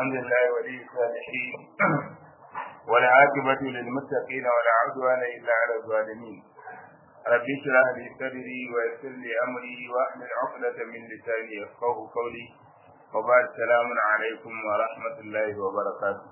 الحمد لله ولي الصالحين والعاقبة للمتقين ولا عدوان إلا على الظالمين رب اشرح لي صدري ويسر لي أمري واحلل عقدة من لساني يفقه قولي وبعد السلام عليكم ورحمة الله وبركاته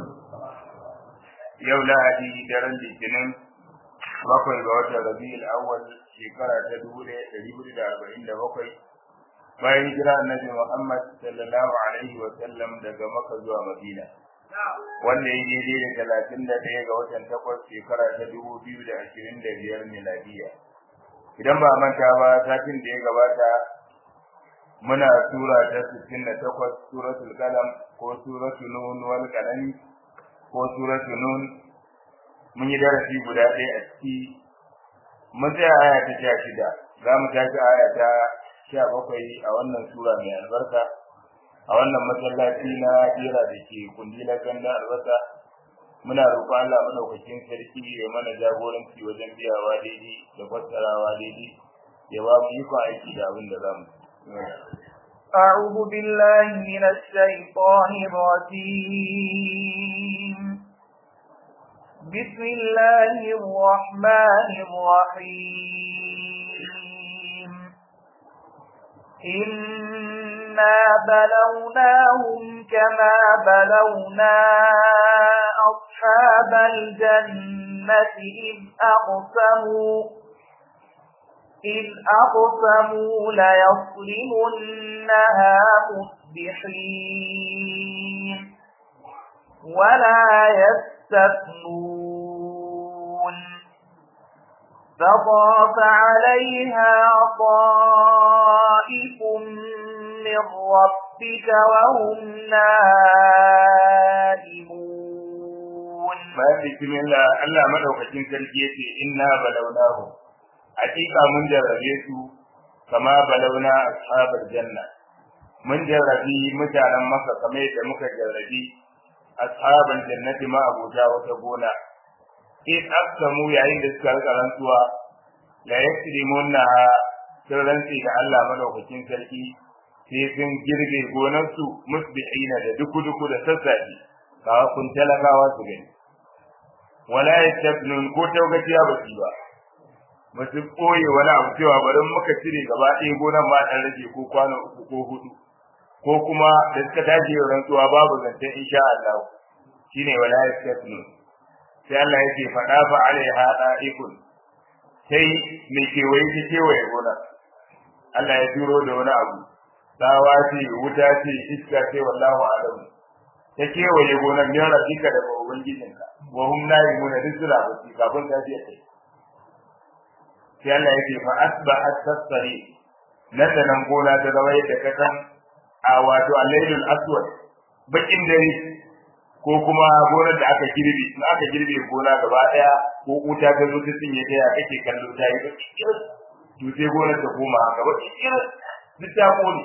yau lahadi daren litinin bakwai ga watan rabi'ul awwal shekara ta dubu ɗaya ɗari hudu da arba'in da bakwai bayan hijira annabi Muhammad sallallahu alaihi wa sallam daga Makka zuwa Madina wanda ya daidai da talatin da ɗaya ga watan takwas shekara ta dubu biyu da ashirin da biyar miladiya idan ba manta ba satin da ya gabata muna sura ta sittin da takwas suratul qalam ko suratul nun wal qalami ko suratul nun mun yi darasi guda ɗaya a ciki mun tsaya aya ta sha shida za mu tashi aya ta sha bakwai a wannan sura mai albarka a wannan masallaci na jera da ke kundilar ganda albasa muna roƙon Allah madaukakin sarki ya mana jagoranci wajen biyawa daidai da fassarawa daidai ya ba mu iko aiki da abin da za mu أعوذ بالله من الشيطان الرجيم بسم الله الرحمن الرحيم إنا بلوناهم كما بلونا أصحاب الجنة إذ أقسموا إذ أقسموا ليصرمنها مصبحين ولا يستثنون فطاف عليها طائف من ربك وهم نائمون بسم الله الله مدوكacin sarki yace inna balawnahu hakika mun jarrabe su kama balawna ashabal janna mun jarrabi mutanen maka kamar yadda muka jarrabi ashabal jannati ma abuja wata gona in aqsamu yayin da suka rika rantsuwa la yasrimunna sun rantsi da Allah madaukakin sarki sai sun girbe gonarsu musbihina da duku-duku da sassafe kawa kun talakawa su gani wala yastabnun ko taugaciya ba su ba ba su ɓoye wani abu cewa bari muka cire gaba ɗaya gonar ma ɗan rage ko kwano uku ko hudu ko kuma da suka tashi rantsuwa babu zancen insha Allah shine wala yastabnun sai Allah yake faɗa fa alaiha da'ikun sai mai kewaye ta kewaye gona Allah ya turo da wani abu tsawa ce wuta ce iska ce wallahu alam ta kewaye gonar ya rafika da ubangijinka wa hum naimuna risula ba su kafin ta je kai sai Allah yake fa asbahat tasri nan da nan gona ta zama yadda ka san a wato al-lailul aswad bakin dare ko kuma gonar da aka girbe in aka girbe gona gaba daya ko wuta ta zo ta cinye ta ya kake kallo ta yi kikir to sai gonar ta koma haka ba kikir duk ta kone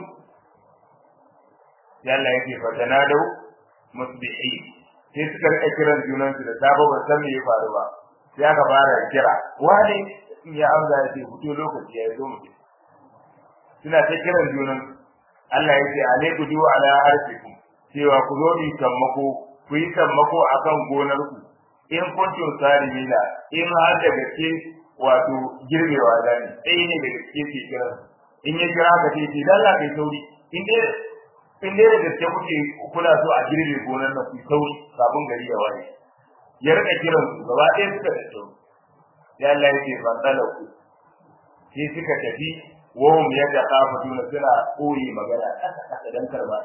ya Allah yake fa tanadau musbihi sai suka rika kiran junan su da sabo ba san me ya faru ba sai aka fara kira wani ya amsa ya ce fito lokaci ya zo mu suna ta kiran junan Allah yake alaiku du ala arfikum cewa ku zo ni sammako ku yi sammako a kan gonarku in kuntum salimina in har da gaske wato girbewa da ne ɗaya ne da gaske ke kira in ya kira ka ce ce lalla kai sauri in dai in dai da gaske kuke kuna so a girbe gonar nan ku sauri kafin gari ya waye ya rika kiran su gaba ɗaya suka da sauri ya Allah ya ce fantala ku sai suka tafi wahum yadda kafatuna suna koyi magana ƙasa ƙasa don karɓa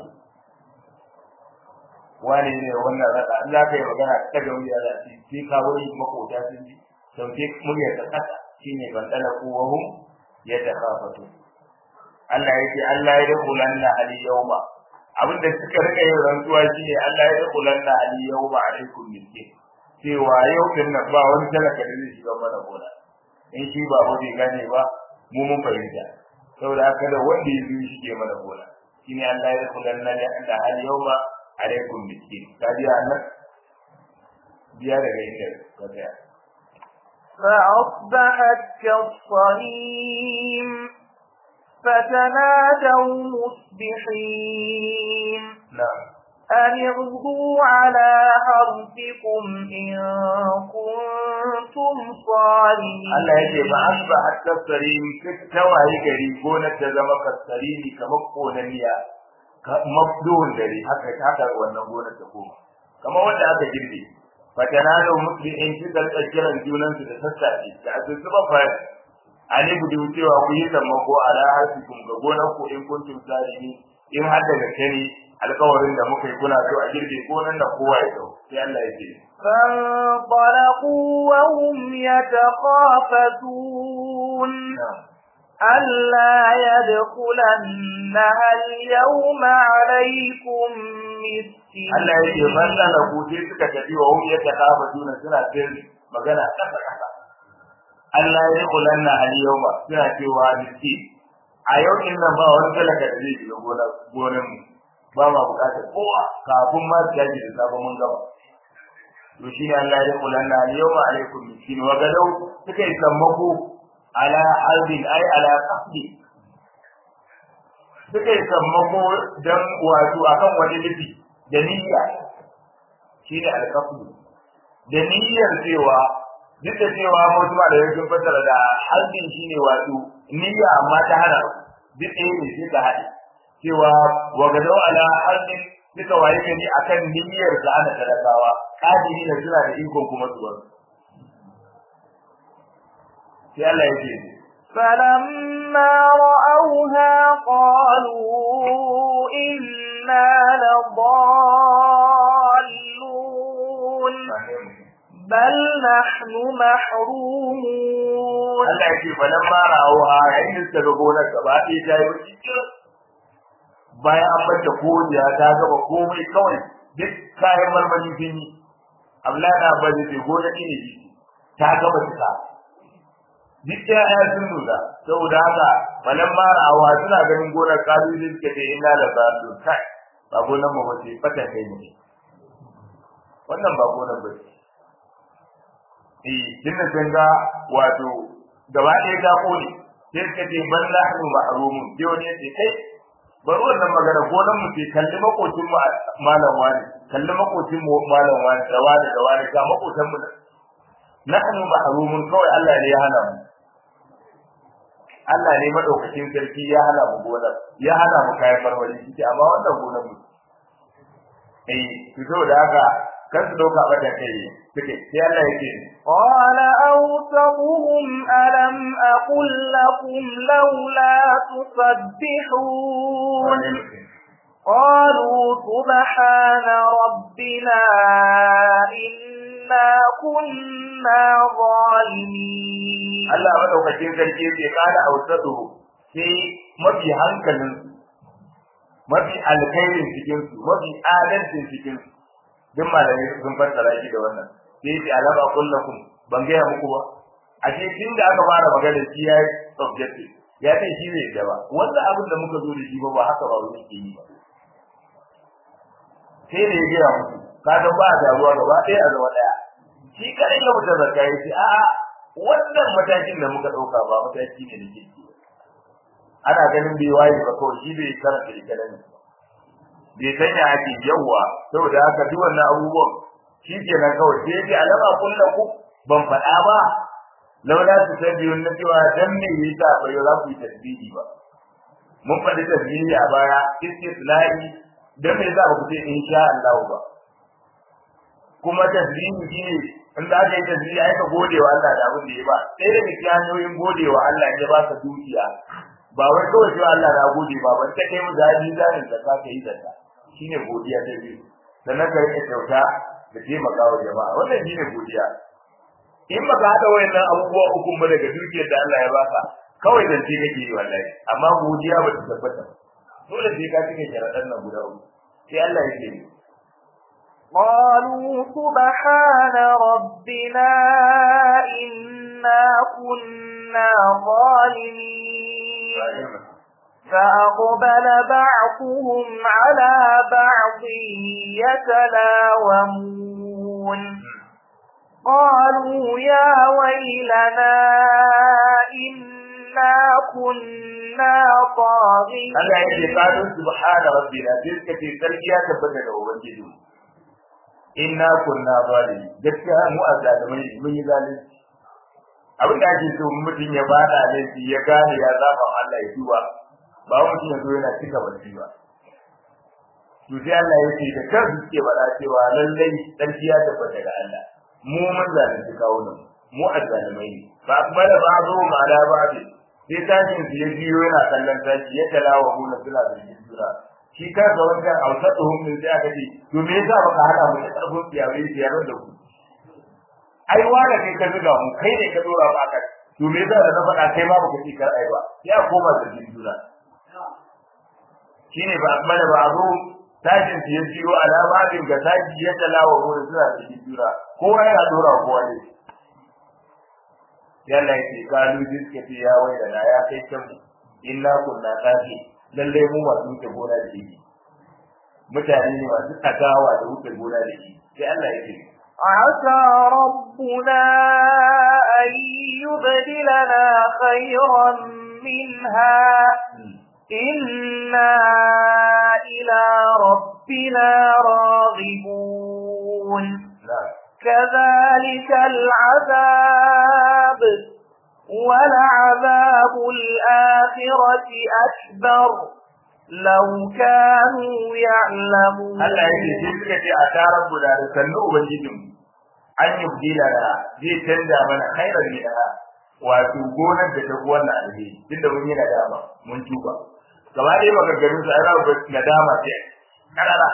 wane ne wannan rada in za ka yi magana ta ga wuya za su sai ka wani makota sun ji sauke murya ta kasa shine ban dala kuwahum ya takafatu Allah yake Allah ya dakulanna ali yawma abinda suka rika yin rantsuwa shine Allah ya dakulanna ali yawma alaikum miskin cewa yau din nan ba wani talaka da zai shiga mana gona in shi ba bai gane ba mu mun fahimta saboda haka da wanda ya zo shi ke mana gona shine Allah ya dakulanna da ali yawma alaikum miskin ka biya nan biya daga inda ka tsaya فأصبحت كالصريم فتنادوا مصبحين na'am أن اغدوا على حرثكم إن كنتم صارمين Allah yake ba asba hatta sarim tawaye gari gonar ta zama kasarimi kamar konaniya mabduhun dare haka haka wannan gonar ta koma kamar wanda aka girbe fatanalo muslimin shi da kiran junan su da sassafe da azuba fa ali budu cewa ku yi sammako ala harfikum ga gonar ku in kuntum sarimi in har da gaske ne alƙawarin da muka yi kuna so a girbe gonar da kowa ya dau sai Allah ya ce فانطلقوا وهم يتخافتون ألا يدخلنها اليوم عليكم مسكين Allah ya ce ban da ku sai suka tafi wa hum yatakafatuna suna sirri magana kasa kasa Allah ya kulanna al yawma suna cewa miski a yau din nan ba wani talaka da zai shiga gonar gonar mu ba ma bukatar kowa kafin ma su yaji da sabon mun gaba to shi ne Allah ya kulanna al yawma alaikum miskin wa gadau suka yi sammako ala albin ai ala qasdi suka yi sammako dan wato akan wani nufi da niyya shi ne alƙafu da niyyar cewa duk da cewa wasu ma da sun fassara da halbin shi ne wato niyya amma ta hana duk ɗaya ne sai ka haɗe cewa wa gadau ala halbin suka waye gani akan niyyar da ana talakawa kadiri da suna da ikon kuma su wasu sai Allah ya ce فلما رأوها قالوا إنا لضالون بل نحن محرومون Allah ya ce falan ma ra'auha yayin da suka ga gonar gaba ɗaya ta yi baki kirin bayan an bata kodiya ta gaba komai kawai duk kayan marmari sun yi Abdullahi na ba zai gona ne ne ta gaba ta duk ya sun nuna saboda haka falan ma ra'auha suna ganin gonar kalu ne suka ce ina da ba su kai ba gonar mu ba ce fatan kai ne wannan ba gonar ba ce eh dinna sun ga wato gaba ɗaya ta kone sai suka ce ban nahnu mahrumun sai wani ya ce kai bari wannan magana gonan mu ce kalli makocin mu malam wani kalli makocin mu malam wani da wani da wani ga makotan mu nahnu mahrumun kawai Allah ne ya hana mu Allah ne madaukakin sarki ya hana mu gonar ya hana mu kayan marmari shi amma wannan gonar mu eh fito da haka kan su dauka bata kai suke sai Allah yake قال أوسطهم ألم أقل لكم لولا تسبحون قالوا سبحان ربنا إنا كنا ظالمين Allah madaukakin sarki yake kana ausatu sai mafi hankalin mafi alkhairin cikin su mafi adalcin cikin su duk malamai sun fassara shi da wannan sai ce alaba kullakum ban gaya muku ba a ce tun da aka fara magana shi ya yi objective ya ce shi bai da ba wannan abin da muka zo da shi ba ba haka ba wani ke yi ba sai da ya gaya musu ka ga ba da ruwa gaba ɗaya a zama ɗaya shi kadai ya mutu zakka ya ce a'a wannan matakin da muka ɗauka ba mataki ne da kirki ba ana ganin bai waye ba kawai shi bai karanta ikalan bai sanya ake yawa saboda haka duk wannan abubuwan shi kenan kawai sai yake alama kullu ku ban faɗa ba laula su tabbiyun na cewa dan me yasa ba yau za ku yi tasbihi ba mun faɗi tasbihi a baya istislahi dan me yasa ba ku ce insha Allah ba kuma tasbihi shine in za ka yi tasbihi ai ka gode wa Allah da abin da ya ba sai da cikin hanyoyin gode wa Allah ya ba ka dukiya ba wai kawai cewa Allah na gode ba ban ta kai mu zabi zanin da ka yi zakka shine godiya ta biyu sannan ka rike kyauta da taimaka wa jama'a wannan shine godiya in baka hada wayannan abubuwa uku ba daga dukiyar da Allah ya baka kawai dan ce kake yi wallahi amma godiya ba ta tabbata dole sai ka cike sharadan nan guda uku sai Allah ya ce قالوا سبحان ربنا إنا كنا ظالمين فأقبل بعضهم على بعض يتلاومون قالوا يا ويلنا إنا كنا طاغين Allah ya ce qalu subhana rabbina sai suka ce sarki ya tabbata da ubangiji inna kunna zalimin gaskiya mu azzalimai ne mun yi zalunci abin da ake so mutum ya bada laifi ya gane ya zaba Allah ya duba ba mutum ya zo yana cika baki ba to sai Allah ya ce da kansu suke faɗa cewa lallai sarki ya tabbata da Allah mu mun zalunci kawunan mu azzalimai ne fa akbala ba'dhu ala ba'd sai tashin su ya biyo yana kallon tashi ya talawa mu na suna da jura shi kansa wancan ausatuhum min sai aka ce to me yasa baka hada mu da karfin tsiyawe tsiyar da ku ai wala kai ka zuga mu kai ne ka dora ba ka to me yasa da na faɗa kai ma baka ci kar ai ba ya koma da jura shine ba akbala ba'dhu tashin su ya biyo alama din ga tashi ya talawa mu da suna da jura kowa yana dora kowa ne yalla yake kalu diske ce ya wai da ya kai can mu illa kunna kafi lalle mu masu wuce gona da shi mutane ne masu tagawa da wuce gona da shi sai Allah yake عسى ربنا أن يبدلنا خيرا منها إنا إلى ربنا راغبون كذلك العذاب ولعذاب الآخرة أكبر لو كانوا يعلمون Allah ya ce sai suka ce a tarar mu da sannu ubangijin an yi bidila da zai canza mana khairan min ha wato gonar da ta wannan alheri tunda mun yi nadama mun tuba gaba ɗaya maganganun sa ana ba nadama ce karara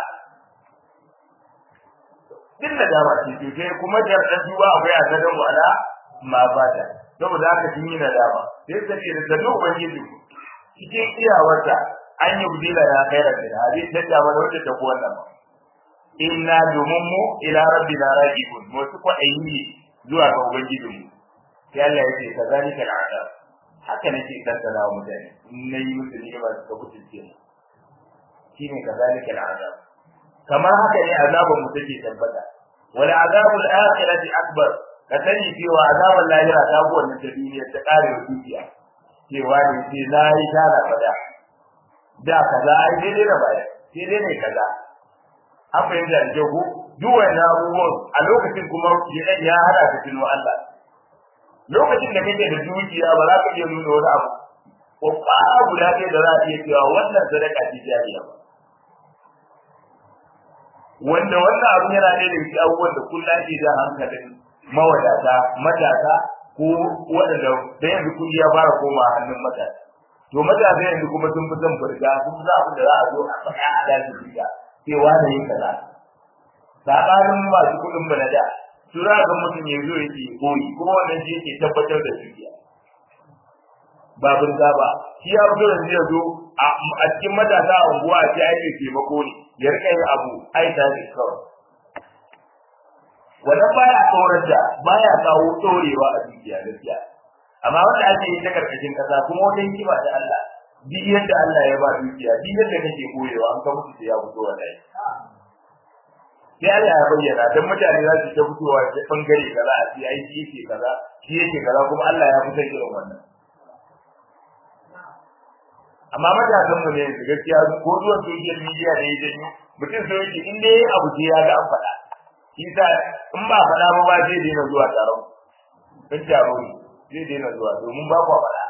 duk nadama ce to sai kuma da dan tuba akwai azadan wala ma bata saboda haka sun yi nadama sai suka ce da sannu ubangijin cikin iyawarsa an yi budila ya khairan min hadi tanda mana wanda ta wannan ba inna domin mu ila rabbina rajibun mu su ko ayi zuwa ga ubangijin mu sai Allah ya ce kazalika al'adab haka nake kaddara wa mutane in nayi musu ni'ima suka kutuce mu shine kazalika al'adab kamar haka ne azabun mu take tabbata wal azabul akhirati akbar ka sani cewa azabul lahira ta go wannan ta duniya ta kare dukiya cewa ne sai nayi tara fada da kaza ai daidai da baya sai dai ne kaza an fahimta da kyau duk wannan abubuwan a lokacin kuma ya hada ka tuno Allah lokacin da kake da dukiya ba za ka iya nuna wani abu ko ƙwara guda ɗaya da za a iya cewa wannan sadaka ce jariya ba wanda wannan abu yana ɗaya da cikin abubuwan da kullum ake jan hankalin mawadata matasa ko waɗanda da yanzu kuɗi ya fara koma hannun matasa to matasa yanzu kuma sun fi son furga sun fi abin da za a zo a faɗa a daji furga cewa da yin kaza saɓanin masu kuɗin bana da su za ga mutum ya zo yake koyi kuma wannan shi yake tabbatar da dukiya ba burga ba shi ya fito yanzu ya zo a cikin matasa a unguwa a ce ake taimako ne ya rika yin abu ai ta ne kawai wannan baya tsoron da baya kawo tsorewa a dukiya gaskiya amma wanda ake yi ta karkashin kasa kuma wata hikima da Allah duk yadda Allah ya ba dukiya duk yadda kake koyewa an ka mutu ya fito wallahi sai Allah ya bayyana dan mutane za su ta fitowa ta bangare kaza a ce ai shi yake kaza shi yake kaza kuma Allah ya fitar irin wannan amma matasan mu ne gaskiya ko zuwa social media ne ya janyo mutum sai yake in dai abu ce ya ga an faɗa shi sa in ba faɗa ba ba zai daina zuwa taron in taro ne zai daina zuwa domin ba kwa faɗa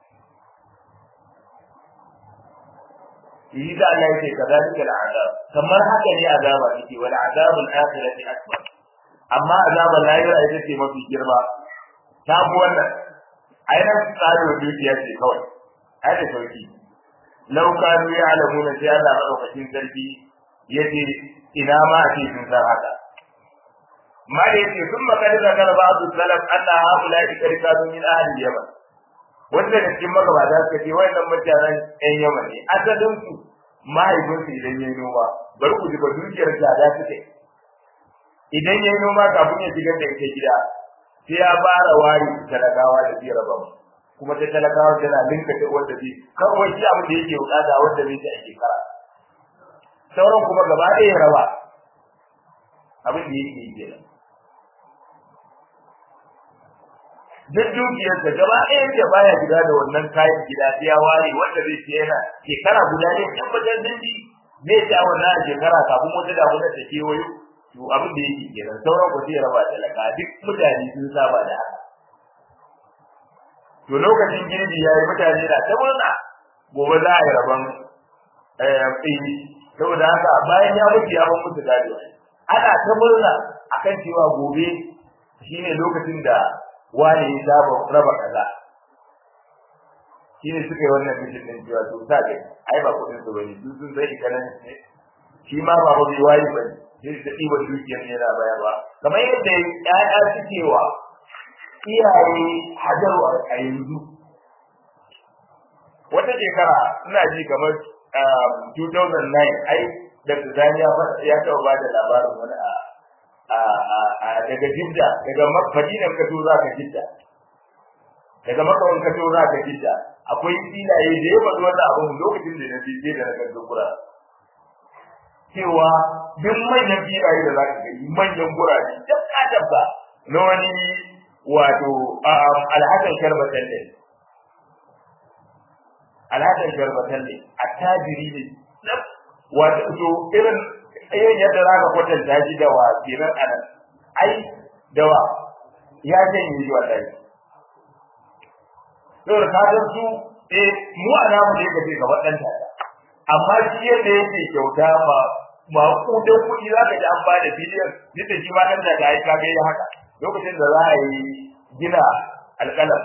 yi da Allah yake kadalika al'adab kamar haka ne azaba yake wal azabul akhirati akbar amma azabul lahira ita ce mafi girma ta bu wannan ainihin tsarin dukiya ce kawai ai da sauki law kanu ya'lamuna sai Allah madaukakin sarki yace ina ma ake sun san haka ma da yake sun makar da kar ba'du salaf anna haula ikrikadu min ahli yaman wanda da cikin magabata suka ce wayannan mutanen ƴan yaman ne asalin su mahaifinsu idan yayi noma bari ku ji ba dukiyar tsada suke idan yayi noma kafin ya shigar da ita gida sai ya fara wari talakawa da zai raba kuma ta talakawa tana linka ta wanda zai kawai shi abin da yake bukata wanda zai ci a shekara sauran kuma gaba ɗaya raba abin da yake yi kenan duk dukiyarsa gaba ɗaya da baya gida da wannan kayan gida sai ya ware wanda zai ce yana shekara guda ne tabbatar dindi zai ci a wannan shekara kafin wata damuna ta kewayo to abin da yake kenan sauran ku sai ya raba talaka duk mutane sun saba da haka to lokacin girbi yayi mutane na ta murna gobe za a yi rabon tsini saboda haka bayan ya mutu ya ban musu gado ana ta murna akan cewa gobe shine lokacin da wani ya saba raba kaza shine suka yi wannan bishin din cewa to sa ga ai ba kudin su bane su sun sai kanan ne shi ma ba ba bai wayi bane sai ta diba dukiyar ne yana bayarwa kamar yadda ƴaƴa suke wa iyaye hajaru a yanzu wata shekara ina ji kamar 2009 ai da Tanzania ya taɓa ba da labarin wani a daga Jidda daga Madina ka to za ka Jidda daga Makka ka to za ka Jidda akwai filaye da ya faɗi wannan abin lokacin da na je da na ga kura cewa duk manyan filaye da za ka gani manyan gurare duk ka dabba na wani wato alhassan sharbatan ne alhassan sharbatan ne attajiri ne wato to irin irin yadda za ka kwatanta shi da wa kenan a nan ai da wa ya janye shi wallahi saboda ka san su eh mu a namu ne ka ce ga waɗanta amma shi yadda yake kyauta ma ma kudan kuɗi za ka ji an ba da biliyan duk da shi ma ɗan da ta yi ka ga haka lokacin da za a yi gina alƙalam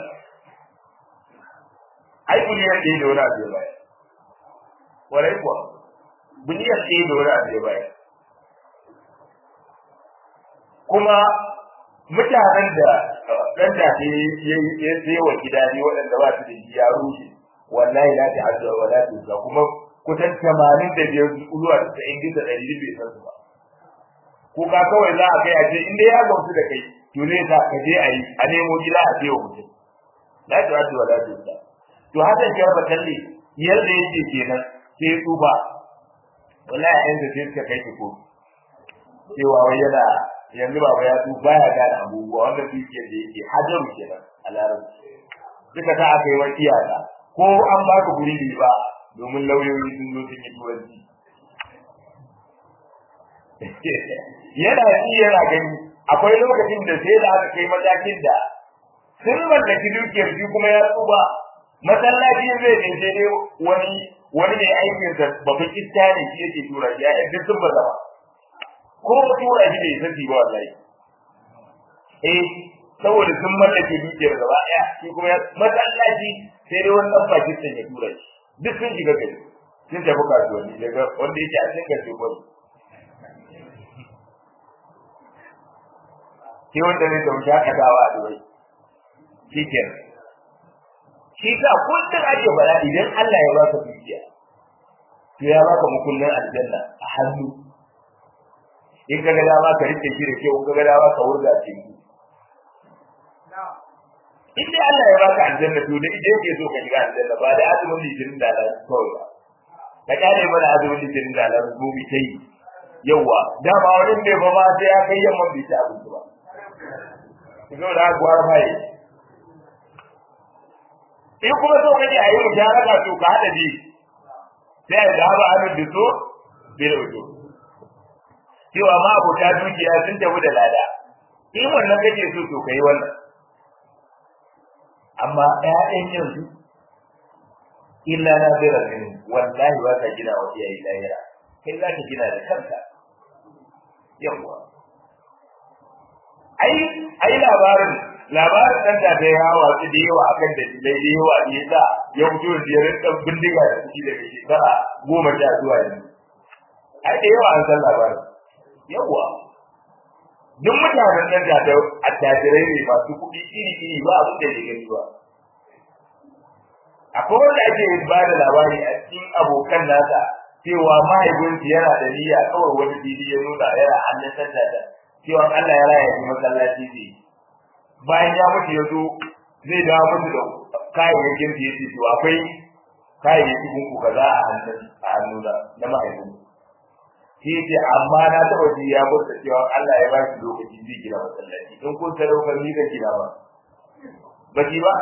ai biliyan ɗaya da wani abu ya bayar warai kuwa biliyan ɗaya da wani abu ya bayar kuma mutanen da ɗan da ya yi wa gida ne waɗanda ba su da shi ya rushe wallahi la ta azza wa la ta kuma kusan tamanin da biyar zuwa da tasa'in da ɗari bai san su ba ko ka kawai za a kai a ce in dai ya gamsu da kai to zai sa ka je a yi a nemo gida a ce wa mutum la ta azza wa la ta to hakan ke ba talle yadda yake kenan sai tsuba wallahi yanzu sai suka kai ki ko cewa wai yana yanzu baba ya tu baya gane abubuwa wanda su ke da yake hajaru kenan a larabci duka ta aka yi wa iyaka ko an baka guri bai ba domin lauyoyi sun zo sun yi turanci yana ci yana gani akwai lokacin da sai da aka kai matakin da sun mallaki dukiyar shi kuma ya tsuba masallaci zai ne sai dai wani wani ne aikinsa babban iska ne shi yake tura ya duk sun ba zama ko tura shi bai sani ba wallahi eh saboda sun mallake dukiyar gaba daya shi kuma masallaci sai dai wannan Pakistan ya tura shi duk sun shiga gari sun tafi kasuwanni daga wanda yake a cikin gari ba sai wanda zai tafi shakatawa a Dubai shi kenan shi ka kullum ake fara idan Allah ya baka dukiya to ya baka mukullin aljanna a hannu in ka ga dama ka rike shi da kyau in ka ga dama ka wurga ce in dai Allah ya baka aljanna to da idan yake so ka shiga aljanna ba da azumin litinin da Allah kawai ba ka kare mana azumin litinin da Allah mu bi kai yawa dama wani ne ba ma sai ya kai yamma bi ta abinci ba ko da gwar mai in kuma so kaje a yi mujaraka to ka hada bi sai da ba an da so bil wudu cewa ma abota dukiya sun tafi da lada in wannan kake so to kai wannan amma ƴaƴan yanzu illa na bira min wallahi ba ka gina wa iyaye lahira kai za ka gina da kanka yawa ai ai labarin labarin dan da ta yawa su da yawa akan da dai da yawa ne da ya fito da jerin dan bindiga da shi daga shekara goma sha zuwa yanzu ai da yawa an san labarin yawa duk mutanen nan da attajirai ne masu kuɗi iri iri ba abin da ya gani ba akwai wanda ake ba da labari a cikin abokan nasa cewa mahaifinsu yana da niyya kawai wani fili ya nuna yana hannun sanda da cewa Allah ya raya shi masallaci ne bayan ya mutu ya zo zai dawo musu da kayayyakin da yake to akwai kayayyakin ku kaza a hannun a hannuna na mahaifinsu shi ce amma na taɓa ji ya burta cewa Allah ya ba shi lokaci zai gina masallaci in kun sadaukar ni zan gina ba ba ki ba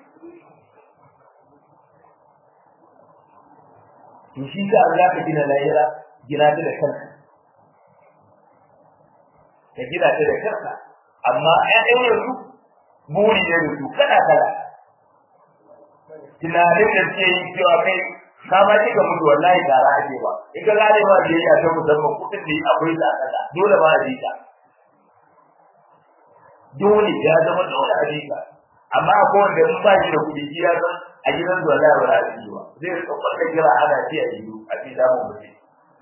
to shi ka Allah ka gina lahira gina ta da kanka ka gina ta da kanka amma ƴaƴan yanzu buri ne su kana kala tunanin da suke yi cewa kai ka ma ji ga mutu wallahi tara ake ba in ka gane ba biyayya ta musamman kuɗin ne akwai da kasa dole ba a ji ka dole ya zama dole a ji ka amma akwai wanda in ba shi da kuɗi shi ya san a gidan zuwa da ba a ji ba zai rika kwallon kira ana ci a yiwu a ce za mu mutu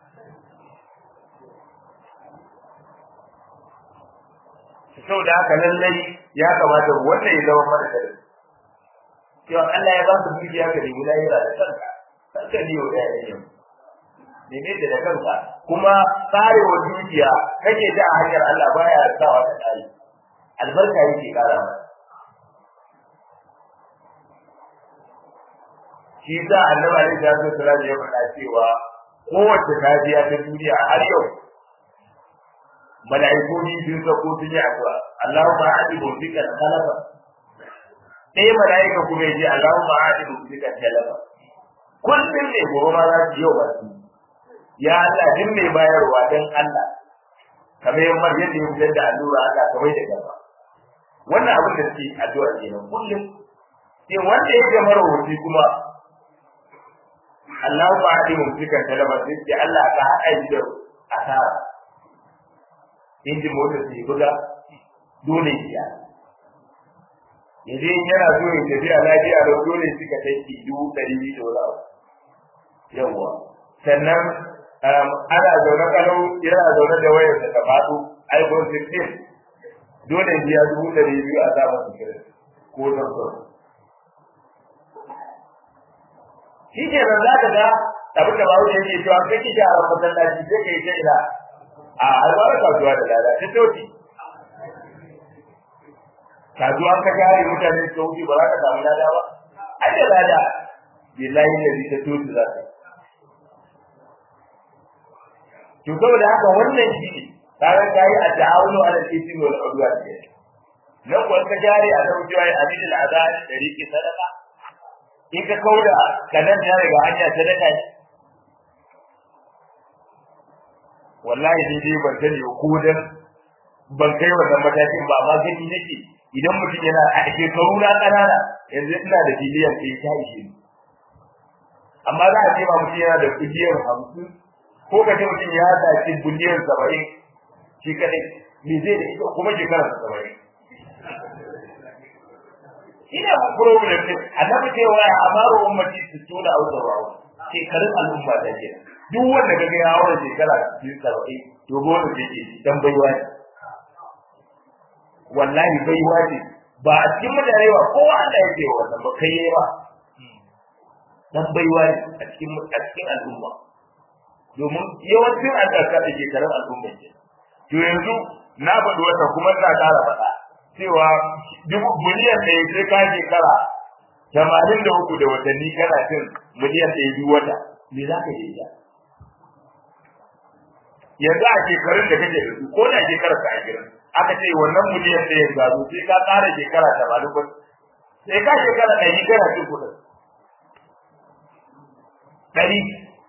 saboda haka lallai ya kamata wannan ya zama mara dare cewa Allah ya ba su dukiya ka nemi lahira da kanka kanka ne wa yayin neme da kanka kuma tsarewa dukiya kake ta a hanyar Allah baya sawa ta tsari albarka yake kara masa shi sa annabi alaihi salatu wasallam ya faɗa cewa kowace safiya ta duniya har yau mala'iku ni sun sako sun yi addu'a Allahumma a'ti bika khalafa sai mala'ika kuma yace Allahumma a'ti bika khalafa kullum ne gobe ma za su yau ba su ya Allah din mai bayarwa dan Allah kamar yamma yadda ya fitar da allura Allah ka bai da gaba wannan abin da suke addu'a kenan kullum sai wanda ya ga marawaci kuma Allahumma a'ti bika khalafa sai Allah ka haɗa shi da asara injin motar su buga dole ya yanzu in yana so ya tafiya lafiya da dole suka kai ki dubu ɗari biyu da wani abu yawwa sannan ana zaune kalau yana zaune da wayar da ta faɗo iphone 16 dole biya dubu ɗari biyu a samun sikirin ko zarfar shi ke nan za ka ga abin da bawo yake cewa kai ki shaharar masallaci sai ka yi ta ina a alwara kasuwa da lada ta toki kasuwa ka gari mutane su wuce ba za ka samu lada ba ai da lada billahi da ta toki za ka to saboda haka wannan shi ne kaga kai a ta'awunu ala ismi wal udwan ne nan ko ka jari a da wucewa ya abin al azan da riki sadaka in ka kauda kanan ya riga hanya sadaka ne wallahi ni dai ban sani ko dan ban kai wannan matakin ba amma gani nake idan mutum yana a shekaru na kanana yanzu ina da biliyan ɗaya ta ishe ni amma za a ce ba mutum yana da biliyan hamsin ko ka ce mutum ya saci biliyan saba'in shi kadai me zai da ita kuma shekarar saba'in ina problem din annabi cewa ya amaru ummati su tuna au sabawu shekarun al'umma da ke duk wanda kaga ya haura shekara 70 to gona take dan baiwa ne wallahi baiwa ce ba a cikin mutane ba kowa Allah yake wa wannan ba kai ba dan baiwa ne a cikin a cikin al'umma domin yawancin alƙarƙa da shekarun al'umma ke to yanzu na faɗi wata kuma ina ƙara faɗa cewa dubu miliyan ɗaya sai ka shekara tamanin da uku da watanni kana cin miliyan ɗaya duk wata me za ka yi yanzu a shekarun da kake da su ko da shekarar ka ashirin aka ce wannan miliyan ɗaya ga su sai ka ƙara shekara tamanin ba sai ka shekara ɗari kana cin kuɗin ɗari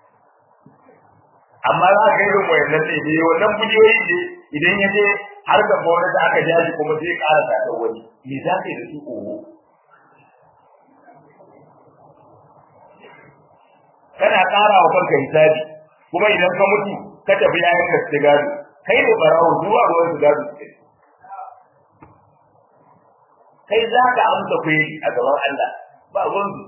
amma za ka yi wayannan ne ne wannan biliyoyi ne idan ya je har ga gwamnati aka ja shi kuma sai ƙara ta wani me za ka yi da su oho kana ƙara wa kanka hisabi kuma idan ka mutu ka tafi yayin ka su gado kai ne barawo zuwa ruwan su gado su kai za ka amsa kuyi a gaban Allah ba ruwan su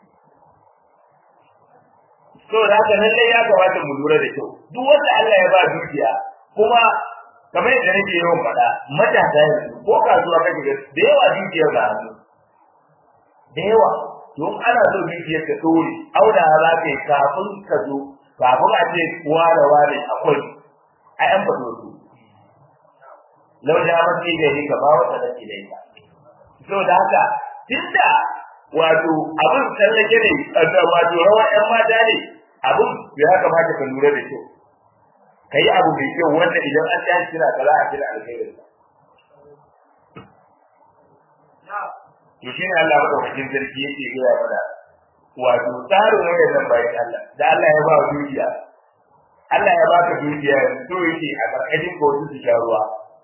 so da haka lallai ya kamata mu lura da kyau duk wanda Allah ya ba dukiya kuma kamar yadda nake yawan faɗa matasa yanzu ko kasuwa kake ga da yawa dukiyar da hannu da yawa don ana so dukiyar ta dore auna za ka yi kafin ka zo kafin a ce ware ware akwai a yan fado su lau da mace da ni ka ba wata da ke da ita so da haka tunda wato abin tsallake ne wato rawar yan mata ne abin ya kamata ka lura da kyau ka yi abu mai kyau wanda idan an tashi kira ka za a kira alkhairin to shine Allah madaukakin sarki yake gaya mana wato tsarin wayannan bayan Allah da Allah ya ba dukiya Allah ya baka dukiya so yake a karkashin ka wasu su sha ruwa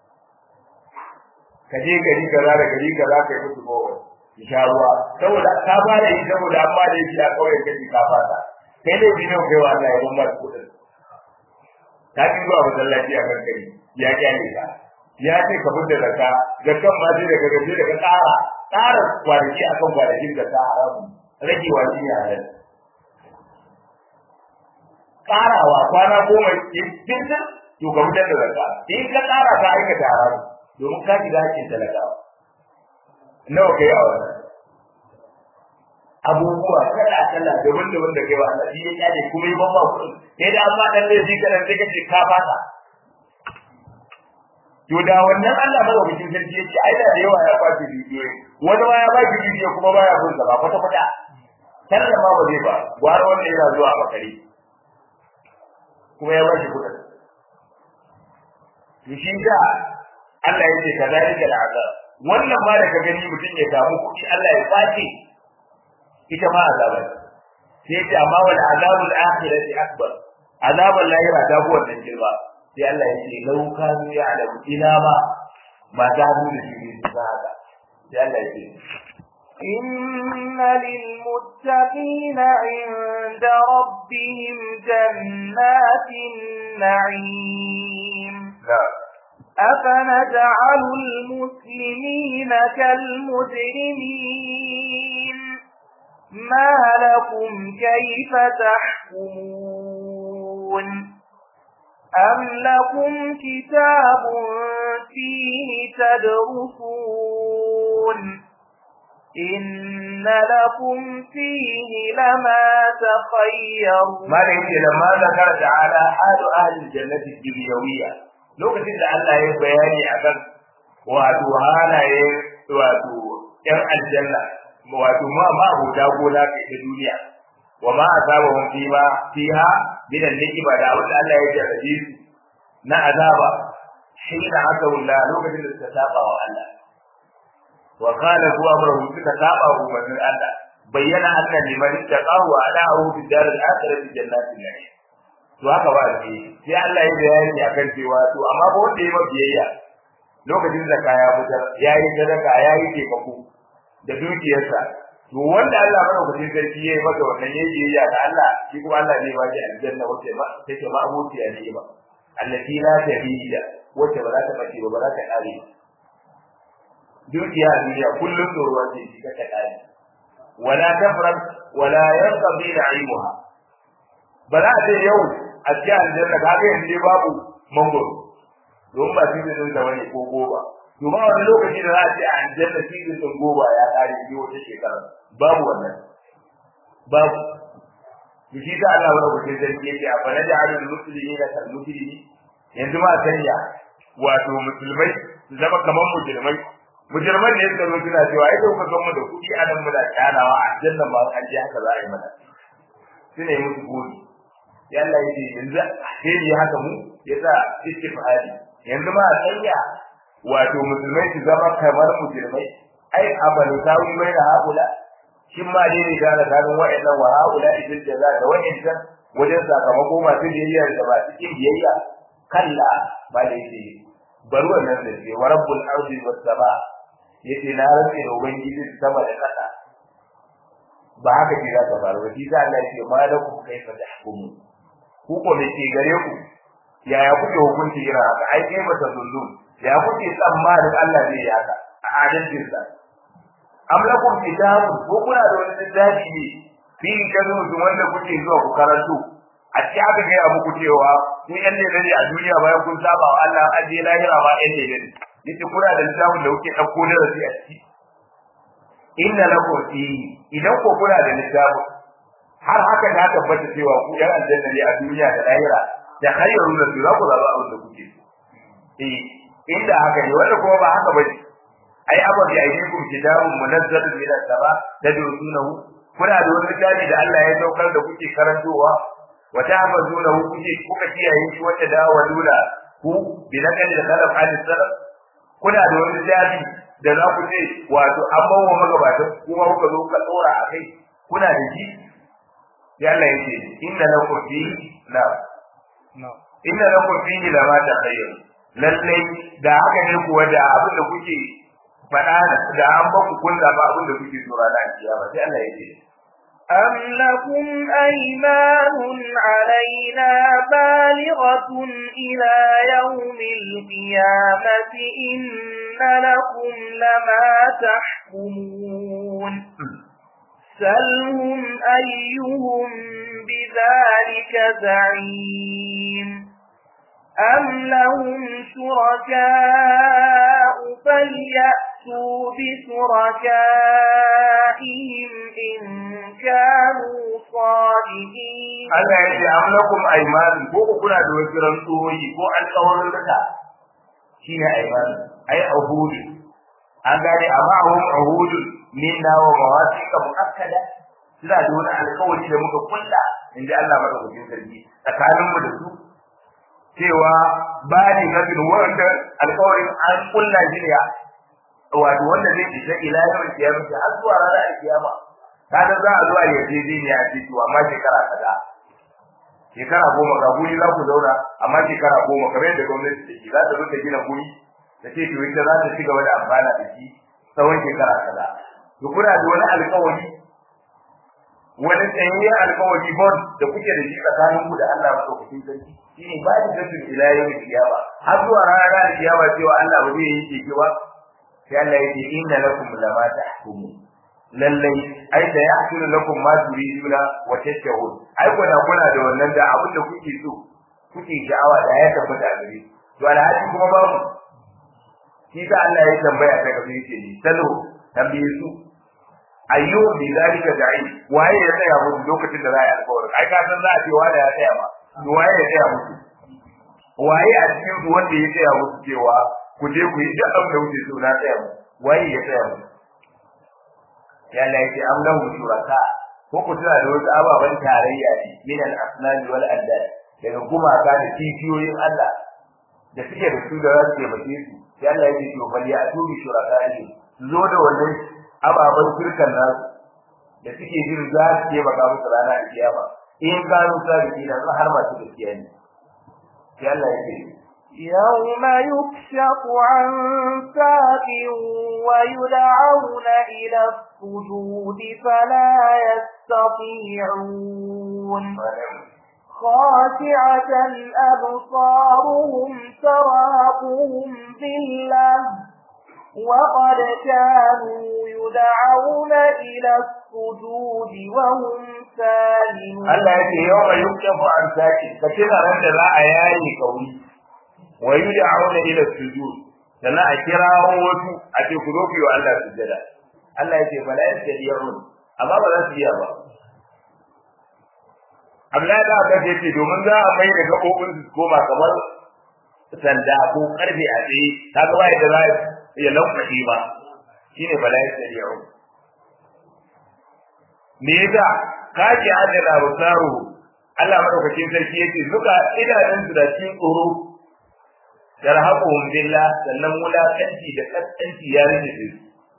ka je gari kaza da gari kaza ka yi musu bawa su sha ruwa saboda ka fara yi saboda an ba da yi a kawai kaji ka fata kai ne bi ne kai wa Allah ya ban ba kuɗin ka ki zuwa masallaci a kankari ya kyale ka ya ce ka fitar da ka ga kan ma sai daga gaje daga ƙara ƙara kwanaki akan kwanakin da ta haramu rage wa shi ne halal ƙarawa kwana goma cikin to ka fitar da zakka in ka ƙara ka aikata haramu domin ka shiga hakkin talakawa nawa kai a wannan abubuwa kala kala daban daban da kai wa Allah shi ya kyale kuma yi ban ba kuɗin sai da an ba dan laifi kadan sai kace ka fata to da wannan Allah ba wajen sarki yace ai da yawa ya kwace bidiyo wani ma ya ba shi bidiyo kuma baya bin sa ba kwata kwata sallah ma ba zai ba gwara wanda yana zuwa a bakari kuma ya ba shi kuɗin to shi da Allah ya ce kazalika al'azab wannan ma da ka gani mutum ya samu kuɗi Allah ya kwace ita ma azaba sai ta amma wal azabul akhirati akbar azabul lahira ta fi wannan girma sai Allah ya ce lau kanu ya'lamu ina ma ba ta mu da shi ne ba haka sai Allah ya ce إن للمتقين عند ربهم جنات النعيم نعم أفنجعل المسلمين كالمجرمين ما لكم كيف تحكمون أم لكم كتاب فيه تدرسون إن لكم فيه لما تخيرون ما ليس لما ذكر تعالى حال أهل الجنة الدنيوية lokacin da Allah ya bayani akan wato halaye wato ƴan aljanna wato ma ma huda gona kai ta duniya wa ma asabahum fiha fiha min al-ni'ma da wanda Allah ya jarrabe su na azaba hina aka wala lokacin da suka saba wa Allah wa qala huwa amruhu suka saba wa manzon Allah bayyana anna liman taqahu ala'u fi dar al-akhirati jannatin na'im to haka ba shi sai Allah ya bayani akan cewa to amma ba wanda ya biyayya lokacin da kaya fitar yayi sadaka yayi taimako da dukiyarsa to wanda Allah madaukakin sarki yayi maka wannan yayi biyayya ga Allah shi kuma Allah zai ba shi aljanna wace ma take ma abuci a ne ba allati la tabida wace ba za ta bace ba ba za ta kare dukiya a duniya kullum tsoruwa ce shi ka kare wala tafrak wala yanqadi na'imuha ba za a ce yau a cikin aljanna ka ga yanzu babu mangoro don ba cikin din da wani ko goba to ba wani lokaci da za a ce a aljanna cikin din goba ya kare biyu wata shekara babu wannan babu to shi da Allah wani mutum zai yake a bana da alul muslimi da kal muslimi yanzu ma sanya wato musulmai su zama kamar mujrimai mujirman ne suka zo suna cewa ai kuka zo mu da kuɗi a nan muna kyanawa a aljanna ma an ji haka za a yi mana suna yi musu gori yalla yace yanzu sai yi haka mu yasa istifhari yanzu ma sanya wato musulmai su zama kamar musulmai ai abalu tawi bai da haula shin ma dai ne da ganin wa'annan wa haula idan jaza da wa'annan wajen sakamako masu biyayya da ba cikin biyayya kalla ba da yake bar wannan da ke wa rabbul ardi was sama yace na rantsa da ubangiji sama da kasa ba haka ce za ta faru ba shi Allah ya ce malakum kaifa tahkumu ku ko me ke gare ku yaya kuke hukunci irin haka ai kai ba ta zullun ya kuke tsammanin Allah zai yi haka a adalcin sa am lakum kitabun ko kuna da wani littafi ne fi kazu wanda kuke zuwa ku karanto a ci aka gaya muku cewa ku yan ne ne a duniya bayan kun saba wa Allah an je lahira ba yan ne ne yace kuna da littafin da kuke dauko da rasi a ciki inna lakum fi idan ko kuna da littafin har haka ta tabbata cewa ku yan aljanna ne a duniya da lahira da khayru da za ku zaba abin da kuke eh inda haka ne wanda kuma ba haka bane ai abin da aikin kitabun munazzalun min as-sama tadrusunahu kuna da wani littafi da Allah ya saukar da kuke karantowa wa ta'mazunahu kuke kuka kiyaye shi wanda da walula ku bi nakal da salaf al salaf kuna da wani littafi da za ku ce wato an bawa magabatan kuma kuka zo ka tsora a kai kuna da shi ya Allah ya ce inna lakum fi na inna lakum fi la ma takhayyar lalle da haka ne kuwa da abin da kuke faɗa da an ba ku kun ba abin da kuke tsora na kiyama sai Allah ya ce أم لكم أيمان علينا بالغة إلى يوم القيامة إن لكم لما تحكمون سلهم أيهم بذلك زعيم أم لهم شركاء فليأتوا بشركائهم إن كانوا صادقين Allah ya ce am lakum aymanun ko ku kuna da wasu rantsuwoyi ko alƙawarin rika shine aymanun ai ahudu an gane amma hum ahudu minna wa mawasiqa muakkada suna da wani alƙawari da muka kulla inda Allah madaukakin sarki tsakanin mu da su cewa ba ni nabin wanda alƙawarin an kulla shi ne wato wanda zai isa ila yawan kiyama har zuwa ranar kiyama kaga za a zuwa yarjejeniya a ciki amma shekara kaza shekara goma ga guri za ku zauna amma shekara goma kamar yadda gwamnati take za ta zo ta gina guri ta ce to ita za ta ci gaba da amfana da shi tsawon shekara kaza to kuna da wani alƙawari wani tsayayyen alƙawari bond da kuke da shi tsakanin ku da Allah madaukakin sarki shine ba da gaskin ila yawmin kiyama har zuwa ranar kiyama cewa Allah ba zai yi keke ba sai Allah ya ce inna lakum lama tahkumun lallai ai da ya hasulu lakum ma turiduna wa tashahud ai kuna kuna da wannan da abin da kuke so kuke sha'awa da ya tabbata a gare to alhaji kuma babu shi ka Allah ya tambaya ta kafi yake ni salo tambaye su ayyu bi zalika da'i waye ya tsaya musu lokacin da za a yi alƙawari ai ka san za a ce wanda ya tsaya ma waye ya tsaya musu waye a cikin su wanda ya tsaya musu cewa ku je ku yi duk abin da kuke so na tsaya musu waye ya tsaya musu ya Allah yake am lahu shuraka ko ku tuna da wasu ababen tarayya ne min al asnani wal andad daga gumaka da kifiyoyin Allah da suke da su da za su taimake su sai Allah yake to bal ya tubi shuraka ne zo da wannan ababen shirkan nasu da suke jin za su taimaka musu rana a kiyama in kanu sadiki da har masu gaskiya ne sai Allah yake يوم يكشف عن ساق ويدعون إلى السجود فلا يستطيعون خاشعة أبصارهم تراقهم ذلة وقد كانوا يدعون إلى السجود وهم سالمون Allah yake yawan yuktafu an saki ka tuna ran da za a yayi kauri wa yud'auna ila sujud sannan a kirawo wasu a ce ku zo ku yi wa Allah sujada Allah yake fala yastadiyun amma ba za su iya ba Abdullahi da Abbas yace domin za a mai da gabobin su koma kamar sanda ko karfe a tsaye ta ga wai da za ya lankwashi ba shine fala yastadiyun me yasa kaji adala rusaru Allah madaukakin sarki yace zuka idanun su da cikin tsoro yarhaquhum billah sannan wulakanci da kaskanci ya rike su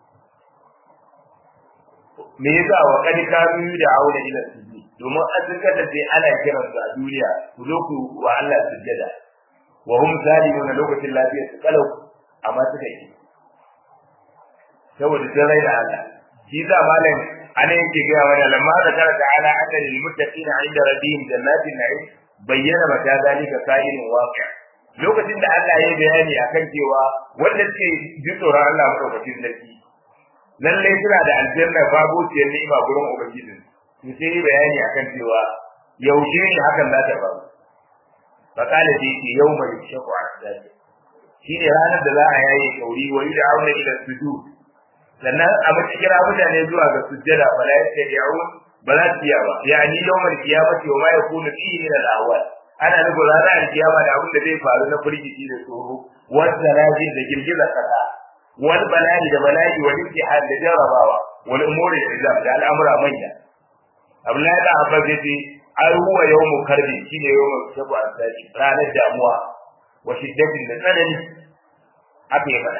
me yasa wa kad kanu da aure ila sujud domin an zuka da sai ana kiran su a duniya ku zo ku wa Allah sujjada wa hum zalimun lokacin lafiya su kalau amma suka yi saboda sun raina Allah shi yasa malam ana yake gaya mana lamma da kara ta'ala anna lil muttaqina 'inda rabbihim jannatin na'im bayyana mata zalika sa'ilun waqi' lokacin da Allah ya bayani akan cewa wanda suke ji tsoron Allah madaukakin sarki lalle suna da aljanna babu ciyar ni'ima gurin ubangijin to sai bayani akan cewa yaushe ne hakan za ta faru fa kala dai ki yawma yashqu al-zati shi ne ranar da za a yaye kauri wa da auna ila sujud sannan a mace kira mutane zuwa ga sujjada fa la yastadi'un ba za su iya ba yani yawmal qiyamati wa ma yakunu fihi min al-ahwal ana nufin ranar alkiyama da abin da zai faru na firgici da tsoro wanda rajin da girgizar kasa wal bala'i da bala'i wal imtihan da jarabawa wal umuri da izam da al'amura manya Abdullahi da Abbas yace ai huwa yawmu karbi shine yawmu sabu asaki ranar damuwa wa shiddatin da tsanani haka ya fada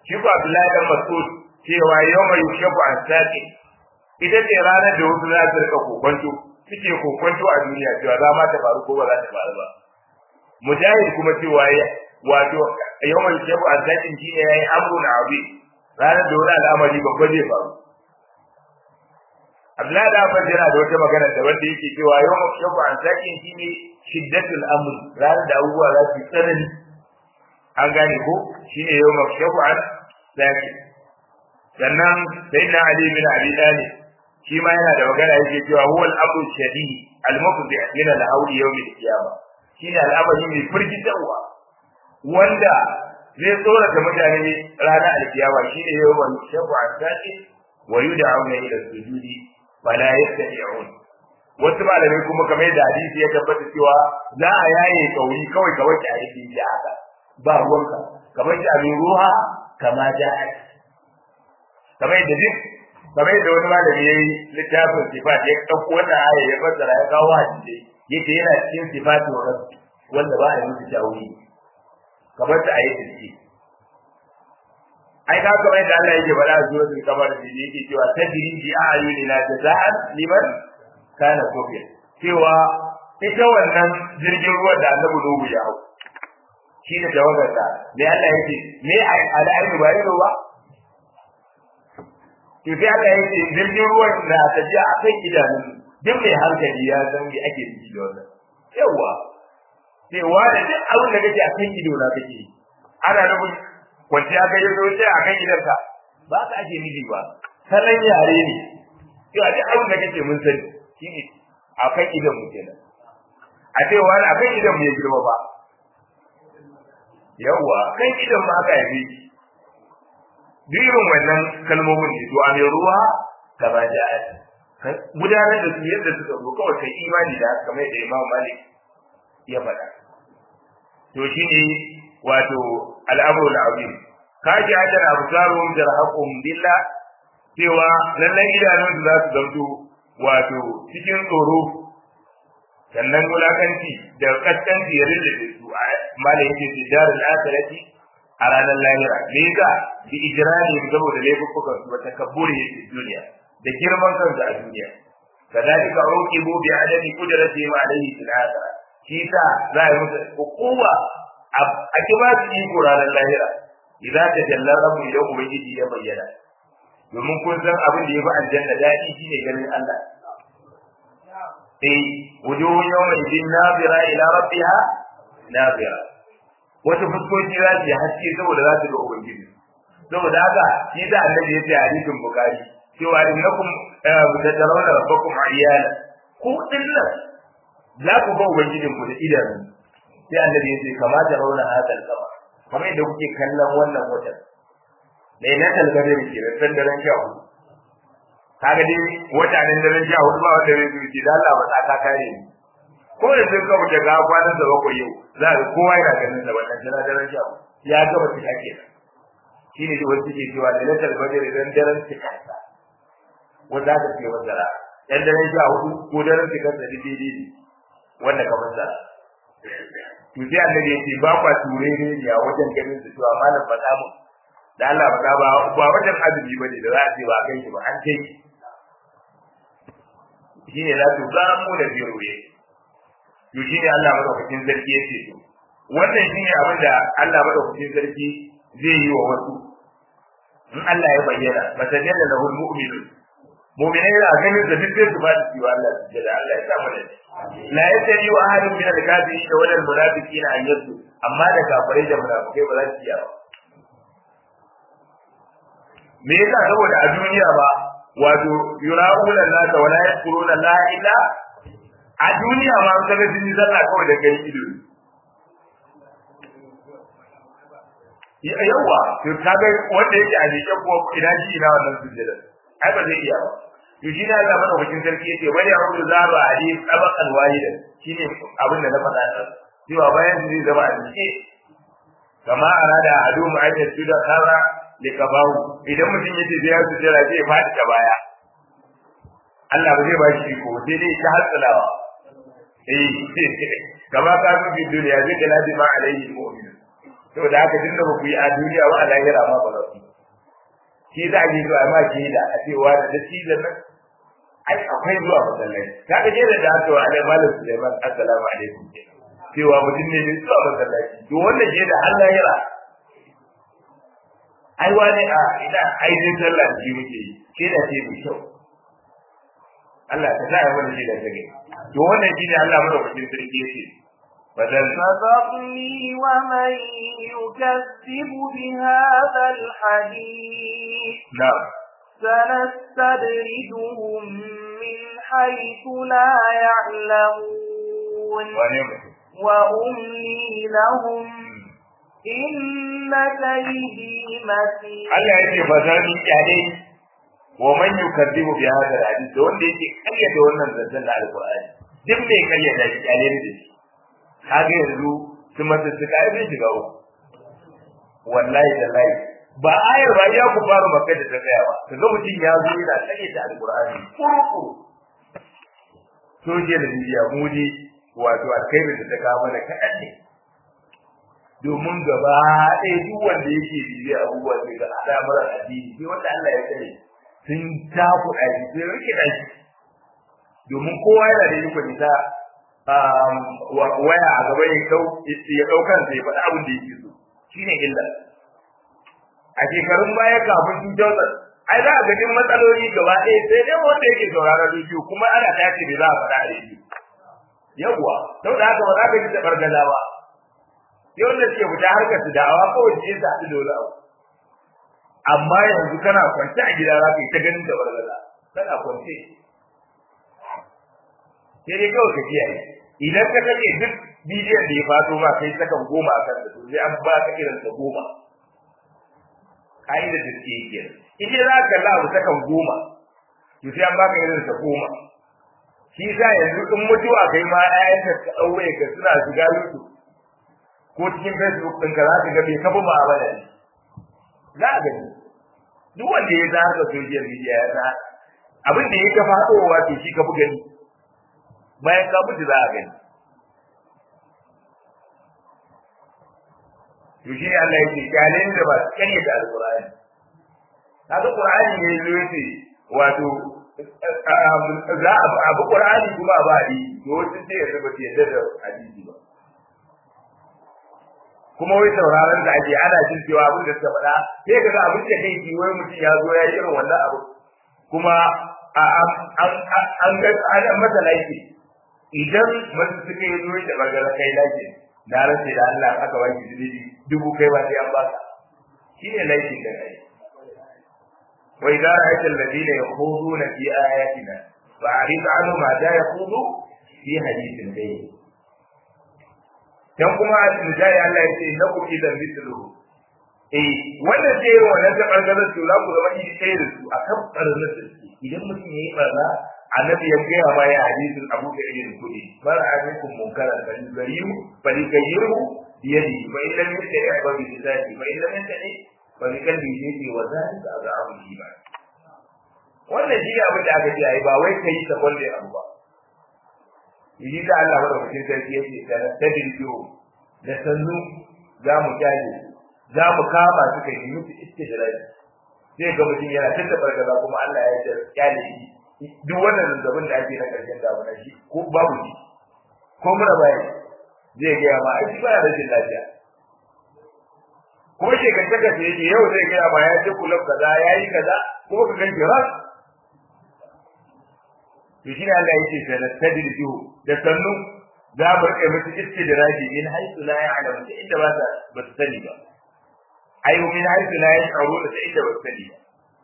shi ko Abdullahi dan Mas'ud cewa yawma yushabu an saqi ita ce ranar da wasu za su rika kokonto suke kokonto a duniya cewa za ma ta faru ko ba za ta faru ba mujahid kuma cewa ya wato yawma yushabu an saqi shine yayi amrun abi ranar da wani al'amari babba zai faru Abdullahi da Abbas yana da wata magana da wanda yake cewa yawma yushabu an saqi shine shiddatul amr ranar da abubuwa za su tsanani an gane ko shine yawma yushabu an saqi sannan sai na Ali bin Abi Talib shi ma yana da magana yake cewa huwa al-amru shadid al-mufdi min al-hawli yawm al-qiyamah shine al'amari mai firgitarwa wanda zai tsora da mutane ranar al-qiyama shine yawm shafu an-saqi wa yud'auna ila sujudi fala yastati'un wasu malamai kuma kamar yadda hadisi ya tabbata cewa za a yaye kauri kawai kawai ki aiki da haka ba ruwanka kamar ki abin ruha kama ja'at kamar yadda duk kamar yadda wani malami yayi littafin sifat ya dauko wannan aya ya fassara ya kawo hadisi yace yana cikin sifatin rabbi wanda ba a yi musu tawili kamar ta ayi tilki ai ka kamar yadda Allah yake bada zuwa sun kamar da yake cewa tadri bi a'yunina jaza'an liman kana kufir cewa ita wannan jirgin ruwan da Annabi Nuhu ya hau shi da jawabarsa me Allah yake me al'ainu ba ido ba to sai Allah ya ce jirgin ruwan na tafiya a kan idanun duk mai hankali ya san me ake ciki da wannan yawa sai wa da duk abin da kake a kan ido na kake ana nufin kwanciya kai ya zo sai a kan idanka ba ka ake nufi ba salon yare ne yau a duk abin da kake mun sani shi ne a kan idan mu kenan a ce wani a kan idan mu ya girma ba yawa kan idan mu aka haife shi duk irin wannan kalmomin ne to a mai ruwa gaba da gudanar da su yadda suka zo kawai kai imani da kamar da Imam Malik ya faɗa to shine wato al'amru al'azim kaji ajal absarum jarhaqum billah cewa lallai idanun su za su zamto wato cikin tsoro sannan wulakanci da kaskanci ya rinda su malai yake fi darul akhirati a ranar lahira me yasa bi ijrani saboda laifukan su wata kaburi yake duniya da girman kansu a duniya kadalika uqibu bi adami qudrati ma alayhi fil akhirah shi sa za a yi musu hukuma a kima su iko ranar lahira idan ta jalla rabbu idan ubangiji ya bayyana domin kun san abin da ya fi aljanna daɗi shine ganin Allah eh wujuhun yawma idin nazira ila rabbiha nazira wata fuskoki za su yi haske saboda za su ga ubangiji saboda haka shi da annabi ya ce a hadisin bukari cewa innakum tatarawna rabbakum ayyana ku dinnan za ku ga ubangijin ku da idanu sai annabi ya ce kama ta rauna hadal kama kamar yadda kuke kallon wannan watan lailatul qadr ke da san daren sha hudu kaga dai wata nan daren sha hudu ba wanda zai ce da Allah ba ta ka kare ni ko da sun kawo da ga kwanan da bakwai yau za ka kowa yana ganin da wannan daren daren sha hudu ya gaba ta kake shi ne wasu ke cewa lailatul qadr dan daren tikansa wanda aka ce masara dan daren sha hudu ko daren tikansa daidai ne wanda ka masara to sai annabi yace ba kwa ture ne ya wajen ganin su to amma nan faɗa mu da Allah faɗa ba ba wajen azumi bane da za a ce ba kai shi ba an kai shi ne za su ga mu da biro ne to shi ne Allah madaukakin sarki yace to wannan shi ne abin da Allah madaukakin sarki zai yi wa wasu in Allah ya bayyana matajalla lahul mu'minun mu'minai da ganin da duk su ba su yi wa Allah da Allah ya sa mu da la yastari wa ahadun min al-kafirin wa al munafiqin an yaddu amma da kafirai da munafikai ba za su iya ba me yasa saboda a duniya ba wato yura'una Allah wa la yadkuruna la illa a duniya ma an kaga sun yi sallah kawai da kai ido yawa to kaga wanda yake a jike ko ina shi ina wannan sujjada ai ba zai iya ba to shi ne Allah madaukakin sarki yace bari a rubuta zaba a hadis tabaqan wahidan shine abin da na faɗa da cewa bayan zai zama a jike kama arada adu ma'ayya suda kara li kabahu idan mutum yace zai ya sujjada zai faɗi ta baya Allah ba zai ba shi ko sai dai ta hatsalawa eh kama ka fi duniya zai da ladi ma alaihi mu'min saboda haka tun da ba ku yi a duniya ba a lahira ma ba za ku shi za a je zuwa ma ke da a cewa da dattijan nan ai akwai zuwa masallaci ta ga jera da aka wa alai malam Sulaiman assalamu alaikum cewa mutum ne mai zuwa masallaci to wannan je da Allah ya ra ai wani a ina ai zai sallah shi muke yi ke da ce mai kyau Allah ta sa mana shi da tage to wannan shine Allah madaukakin sarki yake بدل فذرني ومن يكذب بهذا الحديث نعم سنستدرجهم من حيث لا يعلمون ونعم وأملي لهم إن كيدي متين Allah yake bazani kyale wa man yukadzibu bi hadha alhadith da wanda yake karyata wannan zancen da alqur'ani duk mai karyata shi kyale ne da shi kaga yanzu su mata su kai zai shiga uku wallahi da lai ba ayar ba ya ku fara maka da tsayawa kaga mutum ya zo yana karyata alqur'ani kurku social media mudi wato alkhairin da ta kawo mana kaɗan ne domin gaba ɗaya duk wanda yake bibiya abubuwa sai ga al'amuran addini sai wanda Allah ya tsare sun takuɗa shi sun rike shi domin kowa yana da ikon ita waya a gaba ya ɗau ya ɗau kansa ya faɗi abin da yake so shine illa a shekarun baya kafin 2000 ai za a ga matsaloli gaba ɗaya sai dai wanda yake sauraron rediyo kuma ana tace da za a faɗa a rediyo yawwa saboda haka ba za ka ji da bargaza ba sai wanda suke fita harkar su da'awa kawai su yasa su dole abu amma yanzu kana kwance a gida za ka yi ta ganin da bargaza kana kwance sai dai kawai ka kiyaye idan ka kake duk bidiyon da ya fato ba kai sakan goma a kansa to sai an ba ka irin sa goma ka'idar da suke yi kenan in dai za ka kalla abu sakan goma to sai an ba ka irin sa goma shi sa yanzu in mutuwa kai ma ƴaƴanka ka ɗaure ka suna shiga YouTube ko cikin Facebook ɗinka za ka ga bai kafa ma'amala ne za a gani duk wanda ya za ka social media ya za abin da ya kafa haɗowa to shi ka fi gani bayan ka mutu za a gani to shi Allah yake kyalen da ba su kanye da alƙur'ani kaga Qur'ani ne zo yace wato za a abu Qur'ani kuma ba yi to wasu sai ya zaba yadda da hadisi ba kuma wai sauraron da ake ana jin cewa abin da suka faɗa sai ka ga abin da kai ki wai mutum ya zo ya yi irin wannan abu kuma an ga an masa laifi idan mutum suka yi zo da bagara kai laifi na rasa da Allah aka ba shi zunubi dubu kai ba sai an baka shine laifin da kai wa idza ra'aita alladhina yakhuduna fi ayatina fa'rid anhum ma da yakhudu fi hadithin ghayr dan kuma misali Allah ya ce na ku idan mislu eh wannan sai wannan da bargazar su la ku zama yi sai da su akan barnar da su idan mutum yayi barna annabi ya gaya ma ya hadisin Abu Sa'id kudi bar abikum munkara bal gariyu bal kayyiru biyadi fa illa min ta'i ba bi lisani fa illa min ta'i fa bi kalbi yadi wa zalika azabu iman wannan shi ne abin da aka ce ai ba wai kai ta kwalle abu ba yi da Allah madaukakin sarki yake sana tadrijo da sannu za mu kyale za mu kama su kai mutu istijrai sai ga mutum yana tunda barkaza kuma Allah ya yi kyale shi duk wannan zazzabin da ake na karshen damuna shi ko babu shi ko mura bai zai gaya ma ai ba da rashin lafiya kuma shekantaka da yake yau zai gaya ma ya ce kulab kaza ya yi kaza kuma ka ganke ras to shi ne Allah yake sai na tadrijuhu da sannu za mu rike musu istidraji min haythu la ya'lamu ta inda ba ta ba su sani ba ayu min haythu la yash'uru ta inda ba su sani ba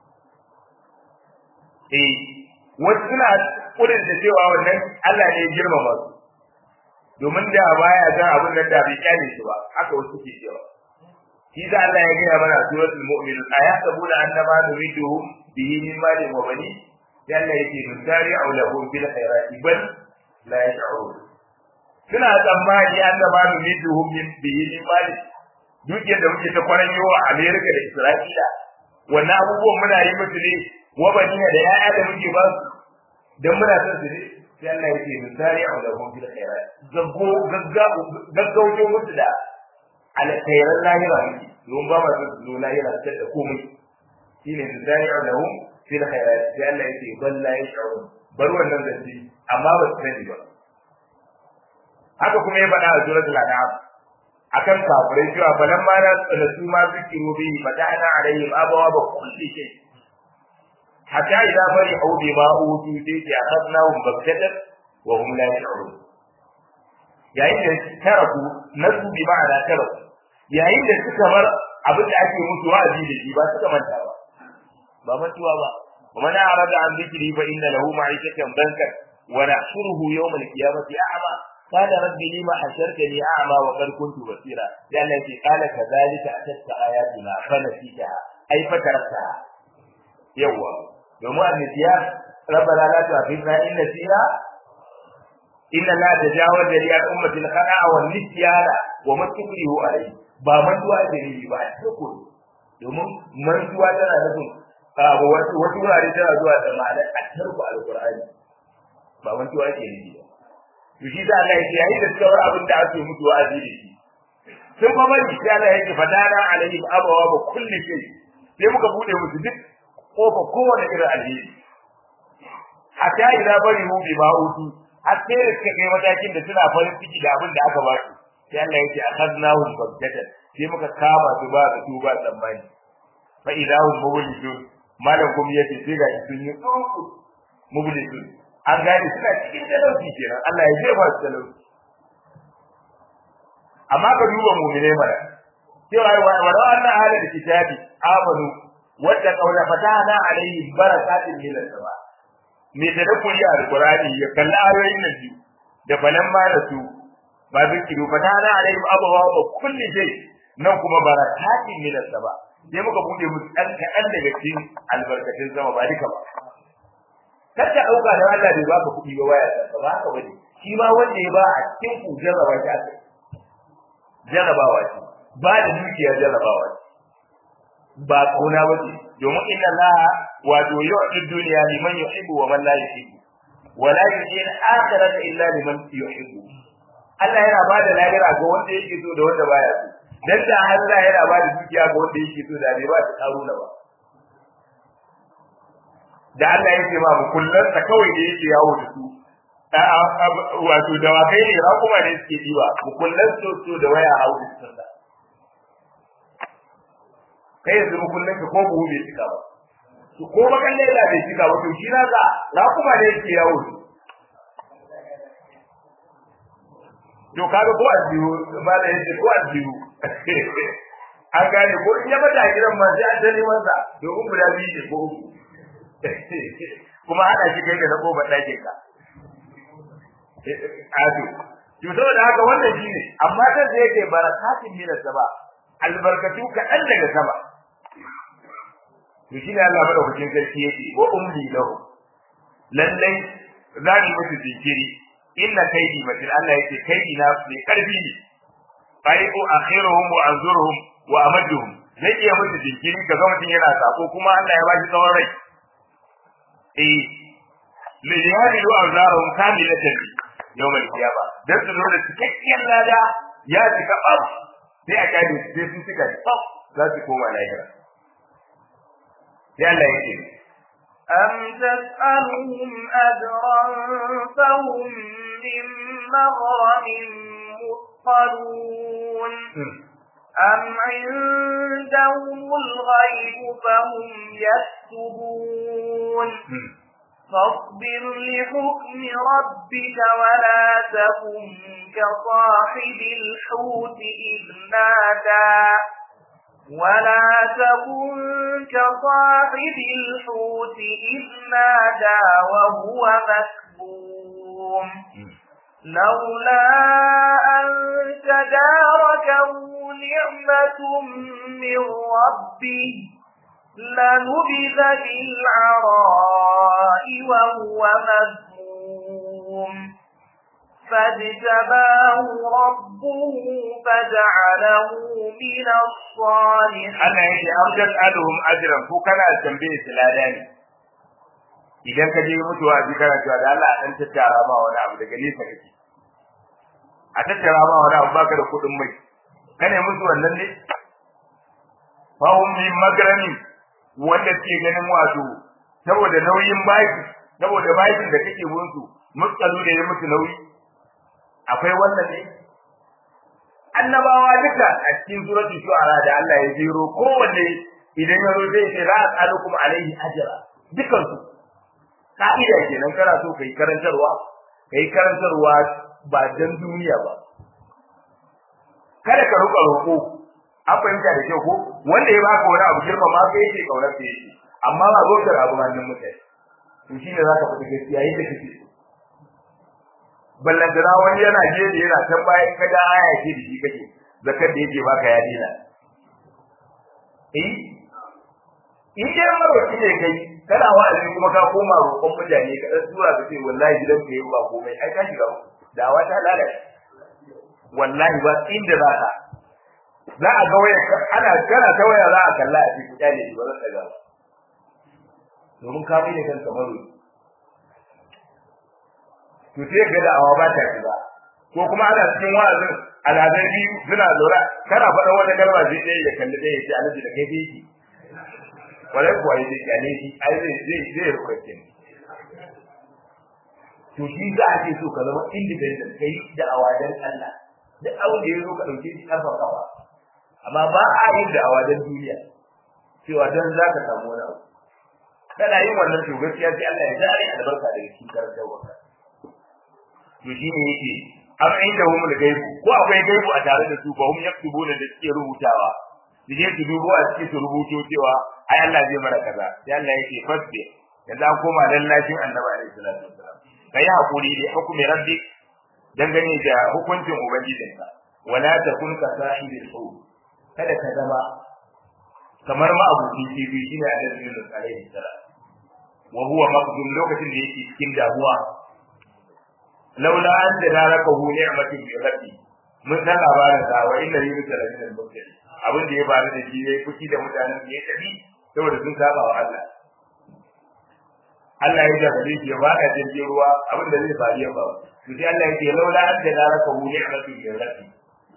eh wasu suna kudin da cewa wannan Allah ne ya girmama su domin da baya ga abin nan da bai kyale su ba haka wasu ke cewa shi da Allah ya gaya mana suratul mu'minun ayasabuna annama nuriduhum bihi min malin wa bani yalla yake nusari'u lahum bil khairati bal la yash'urun suna tsammani annama nuriduhum min bihi min malin duk yadda muke ta kwaran yawa America da Isra'ila wannan abubuwan muna yi musu ne wa bani da ya'ya da muke ba su dan muna son su ne sai Allah yake nusari'u lahum bil khairat gaggo gaggauto musu da alkhairan lahira ne don ba ma su zo lahira ta da komai shine da zari'a lahum fil khairat sai Allah yake bal la yash'urun bar wannan zanci amma ba su sani ba haka kuma ya faɗa a suratul an'am akan kafirai cewa balan ma na tsala su ma zikiru bi fata'ana alaihim abawa ba kulli shay hatta idza farihu bima utu sai ya akhadnahum baghtatan wa hum la yash'urun yayin da taraku nasu bi ma'ana taraku yayin da suka bar abin da ake musu wa'azi da shi ba suka manta ba ba mantuwa ba ومن أعرض عن ذكري فإن له معيشة ضنكا ونحشره يوم القيامة أعمى قال رب لما حشرتني أعمى وقد كنت بصيرا لأن قال كذلك أتتك آياتنا فنسيتها أي فتركتها يوا يوم النسيان ربنا لا تؤاخذنا إن نسينا إن لا تجاوز لي عن أمة الخطأ والنسيان وما تكره عليه ba mantuwa da ni ba a cikin domin mantuwa tana nufin wasu wurare tana zuwa da ma'anar a tarku alqur'ani ba mantuwa ke nufi ba to shi da Allah yake yayin da suka bar abin da ake mutu wa'azi da shi sun fa bari sai Allah yake fadana alaihim abawa ba kulli shay sai muka bude musu duk kofa kowane irin alheri hatta idza bari mu bi ma'utu har sai da suka kai matakin da suna farin ciki da abin da aka ba su sai Allah yake akhadnahum baghtatan sai muka kama su ba su tuba tsammani fa idahum mublisun malam kuma yace sai ga sun yi mublisun an gane suna cikin talauci kenan Allah ya jefa su talauci amma ka duba mu'mine mana cewa wa wa anna ahla kitabi amanu wadda qawla fatahna alayhi barakatin min as-sama me da kuri alqur'ani ya kalla ayoyin nan biyu da balan ma da su ba zikiru fatahna alayhi abawa wa kulli shay nan kuma barakatin min as-sama sai muka bude musu dan kadan daga cikin albarkatun sama ba duka ba kar ka dauka da Allah bai baka kuɗi ba waya ba ba haka bane shi ma wanda ya ba a cikin ku jarraba shi aka jarrabawa ce ba da dukiya jarrabawa ce ba kauna ba ce domin inna Allah wato yu'ti dunya liman yuhibbu wa man la yuhibbu wa la yu'ti al-akhirata illa liman yuhibbu Allah yana ba da lahira ga wanda yake so da wanda baya so dan da Allah yana ba da dukiya ga wanda yake so da bai ba ta karuna ba da Allah yake ba mu kullun ta kawai da yake yawo da su wato dawakai ne ra kuma ne suke diba mu kullun so so da waya hawo da su kai yanzu mu kullun ka ko buhu bai cika ba to ko bakan lela bai cika ba to shi na ga ra kuma ne yake yawo to kaga ko ajiyu ba da yake ko ajiyu an gane ko in ya bada gidan ma sai an tani masa domin guda biyu ne ko uku kuma hada shi kai da na koba ɗakin ka ado to saboda haka wannan shine amma ta da yake barakatin min sama albarkatu kaɗan daga sama to shine Allah madaukakin sarki yake wa umli lahu lallai zani musu jinkiri inna kaidi matin Allah yake kaidi na ne karfi ne faiqu akhiruhum wa anzuruhum wa amadduhum zai iya musu jinkiri ga mutum yana sako kuma Allah ya ba shi tsawon rai eh li yahmilu awzarahum kamilatan yawm al-qiyama dan su zo da cikakkiyar lada ya cika bab sai a kaide sai sun cika bab za su koma lahira sai Allah yake أم تسألهم أجرا فهم من مغرم مثقلون أم عندهم الغيب فهم يكتبون فاصبر لحكم ربك ولا تكن كصاحب الحوت إذ نادى ولا تكن كصاحب الحوت إذ نادى وهو مكبوم لولا أن تداركه نعمة من ربه لنبذ بالعراء وهو مذموم فاجتباه ربه فجعله من الصالحين Allah yake amjan aduhum ajran ko kana tambaye su lada ne idan ka je mutuwa ji kana cewa da Allah a dan tattara ma wani abu daga nesa kake a tattara ma wani abu baka da kudin mai kane musu wannan ne fahum min magrami wanda ke ganin wato saboda nauyin baki saboda bakin da kake musu mutsalu da ya musu nauyi akwai wannan ne annabawa duka a cikin suratul shu'ara da Allah ya jero kowanne idan ya zo zai ce la as'alukum alaihi ajra dukan su ka'ida kenan kana so kai karantarwa kai karantarwa ba dan duniya ba kada ka roƙa roƙo an fahimta da kyau ko wanda ya baka wani abu girma ma kai yake kaunar sa yake amma ba zo da abu hannun mutane to shine zaka fita gaskiya yadda kake so ballantana wani yana jeji yana can bayan ka da aya ce da shi kake zakar da yake baka ya dina eh in dai maroki ne kai kana wa'azi kuma ka koma roƙon mutane ka dan tura ka ce wallahi gidan ka yi ba komai ai ka shiga dawa ta lalace wallahi ba inda za ka za a ga waya ana kana ta waya za a kalla a cikin kyale ba zan daga ba domin ka mai da kanka maroki to sai ga da'awa ba ta shiga ko kuma ana cikin wa'azin alhazan biyu suna lura kana faɗa wata kalma sai ɗaya ya kalli ɗaya ya ce alaji da kai yake wala kuwa ya ce kyale shi ai zai zai zai rubuce ne to shi za a ce so ka zama independent kai da'awa dan Allah duk abin da ya zo ka ɗauke shi kafa kafa amma ba a yin da'awa dan duniya cewa dan za ka samu wani abu kana yin wannan to gaskiya sai Allah ya zare albarka daga cikin karantarwa to shine yake am inda hum al-gaibu ko akwai gaibu a tare da su ba hum yaktubuna da suke rubutawa dige su dubo a cikin su rubuto cewa ai Allah zai mara kaza sai Allah yake fasbe yanzu an koma lallashin Annabi alaihi salatu wasalam kai hakuri da hukumi rabbik dangane da hukuncin ubangijinka wala takun ka sahibil hu kada ka zama kamar ma abuci kifi shine Annabi Yunus alaihi salam wa huwa maqdum lokacin da yake cikin damuwa laula an tadarakahu ni'matin bi rabbi mun san labarin sa wa inna yunus la min al-mursalin abin da ya faru da shi yayi fuki da mutanen da ya tafi saboda sun saba wa Allah Allah ya jarrabe shi ya bada jirgin ruwa abin da zai faru ya faru to sai Allah ya ce laula an tadarakahu ni'matin bi rabbi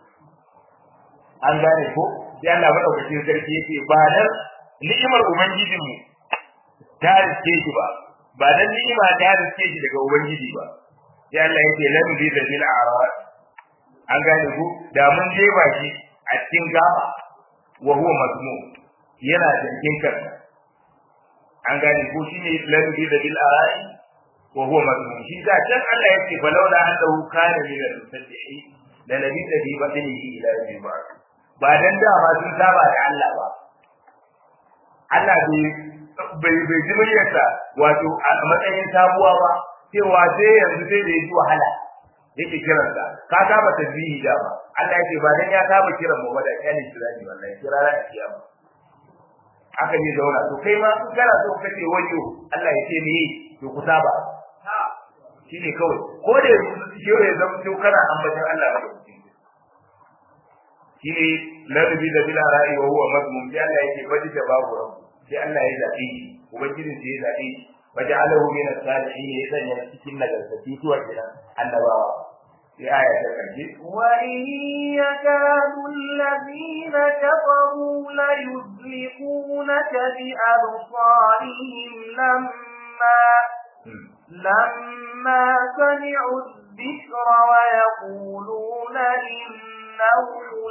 an gane ko sai Allah madaukakin sarki yake ba dan ni'imar ubangijinmu ta riske shi ba ba dan ni'ima ta riske shi daga ubangiji ba sai Allah yake lam bi da bil arad an gane ku da mun je ba shi a cikin gaba wa huwa mazmum yana cikin kansa an gane ku shine lam bi da bil arad wa huwa mazmum shi da can Allah yake falawla annahu kana min al-musabbihi la nabi da bi batnihi ila yawm ba dan da ba sun saba da Allah ba Allah bai bai ji muryarsa wato a matsayin sabuwa ba cewa sai yanzu sai da yaji wahala yake kiran sa ka saba tasbihi da ba Allah yake ba dan ya saba kiran mu ba da kyani kirani wallahi kirara a kiyama aka ne zauna to kai ma in kana so kace wayo Allah ya ce ni to ku saba shine kawai ko da shi ya zama to kana ambatan Allah ba shine ladabi da bila ra'i wa huwa mazmum sai Allah yake baji da babu rabu sai Allah ya zabe shi ubangijin sai ya zabe shi وجعله من الصالحين إذن يمسكن نجلسة سوى النبوة في آية تكجي وإن يكاد الذين كفروا ليزلقونك بأبصارهم لما لما سمعوا الذكر ويقولون إنه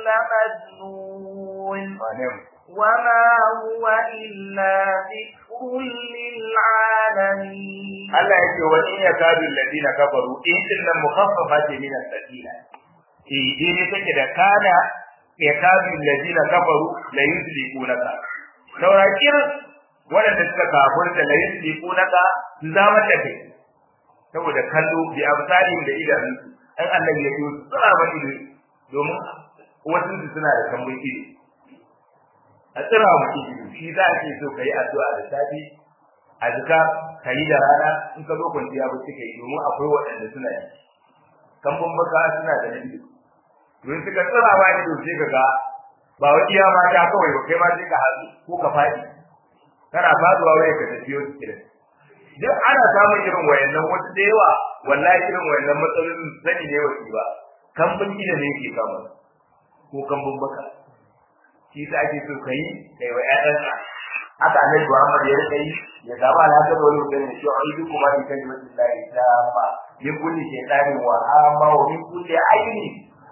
لمجنون وما هو إلا ذكر للعالمين الله يقول وإن يكاد الذين كفروا إن المخففات من السكينة في دين سكدة كان يكاد الذين كفروا لا يسلكونك لو رأيكين waɗanda suka kafurta la yusliqunaka su zama da kai saboda kallo bi amsalin da idanunsu an Allah ya yi su tsara ba ido domin wasu suna da tambun ido a tsira mutum ido shi za a ce so ka yi addu'a da safi a jika ka yi da rana in ka zo kwanciya ba suka yi domin akwai waɗanda suna yi kambun baka suna da na ido domin suka tsira ba ido sai ka ga ba wa iya mata kawai ba kai ma sai ka haɗu ko ka faɗi kana faduwa waya ka tafi yau cikin duk ana samun irin wayannan wasu da yawa wallahi irin wayannan matsalolin sani ne wasu ba kambun ido ne yake kama ko kambun baka shi sa ake so kai kai wa ƴaƴanka haka annabi Muhammad ya rika yi ya samu alhaka da wani mutum shi a idu kuma in kan wajen lahi ta ma min kulli shaytanin wa amma wa min kulli aini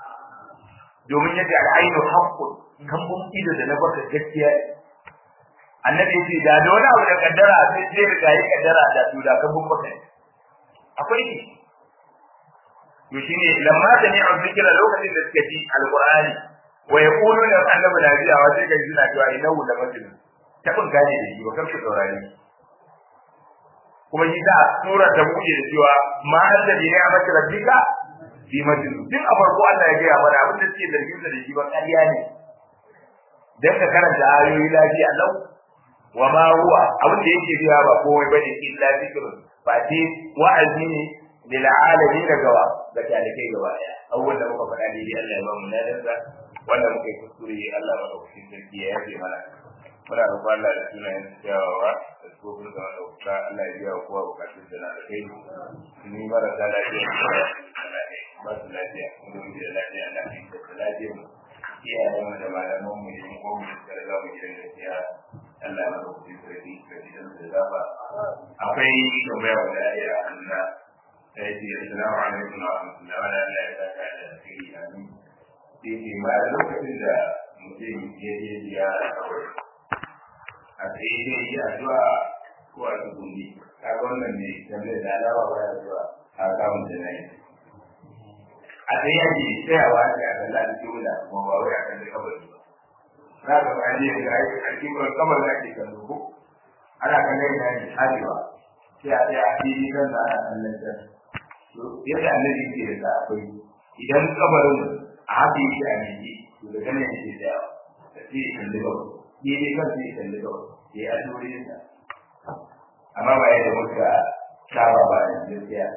domin yadda al'ainu haqqun kambun ido da na baka gaskiya annabi ce da da wani abu da kaddara sai sai riga yi kaddara da to da kambun baka akwai ne to shine lamma da ni an zikira lokacin da suka ji alqur'ani wa yaquluna annabi na biya wa sai kai suna cewa innahu la majnun tabin gane da shi ba kar ku saurare kuma shi da sura ta buɗe da cewa ma anta bi ni'mati rabbika bi majnun tun a farko Allah ya gaya mana abin da suke zargin da shi ba ƙarya ne dan ka karanta ayoyi lafiya lau wa ma huwa abin da yake biya ba komai bane illa zikrun ba ce wa'azi ne lil alamin da gawa ga talikai gaba daya abubuwan da muka faɗa ne Allah ya ba mu ladansa wanda muka yi kuskure Allah madaukakin sarki ya yafe mana muna roƙon Allah da sunayen kyawawa da tsofin da ɗauka Allah ya biya wa kowa bukatun da na da kai ni marasa lafiya ba su lafiya kuma mu da lafiya na kai da lafiya mu iyayen mu da malaman mu da mu mu da za mu gidan gaskiya Allah ya roƙi sarki ka gidan da zaba akwai tambaya da ya Allah sai ce assalamu alaikum wa rahmatullahi wa barakatuh da kai amin sai ma lokacin da mutum ya je ziyara kawai a tsaye zai yi addu'a ko a tsuguni kaga wannan ne tambayar da alawa ba ya zuwa a kamun da na yi a tsaye yake tsayawa ne a kan lalata jumla kuma ba wai a kan da kabari ba za ka ba ne da ake a cikin kamar da ake kan dubu ana kan da yana yin harewa sai a tsaya a fili kan da ana kan lantar yadda annabi ke da akwai idan kabarin a haka yake a miki to da ganin yake tsayawa da sai ya kalli kawai daidai kan sai kalli kawai ya yi addu'o'in sa amma ba yadda muka saba ba da gaskiya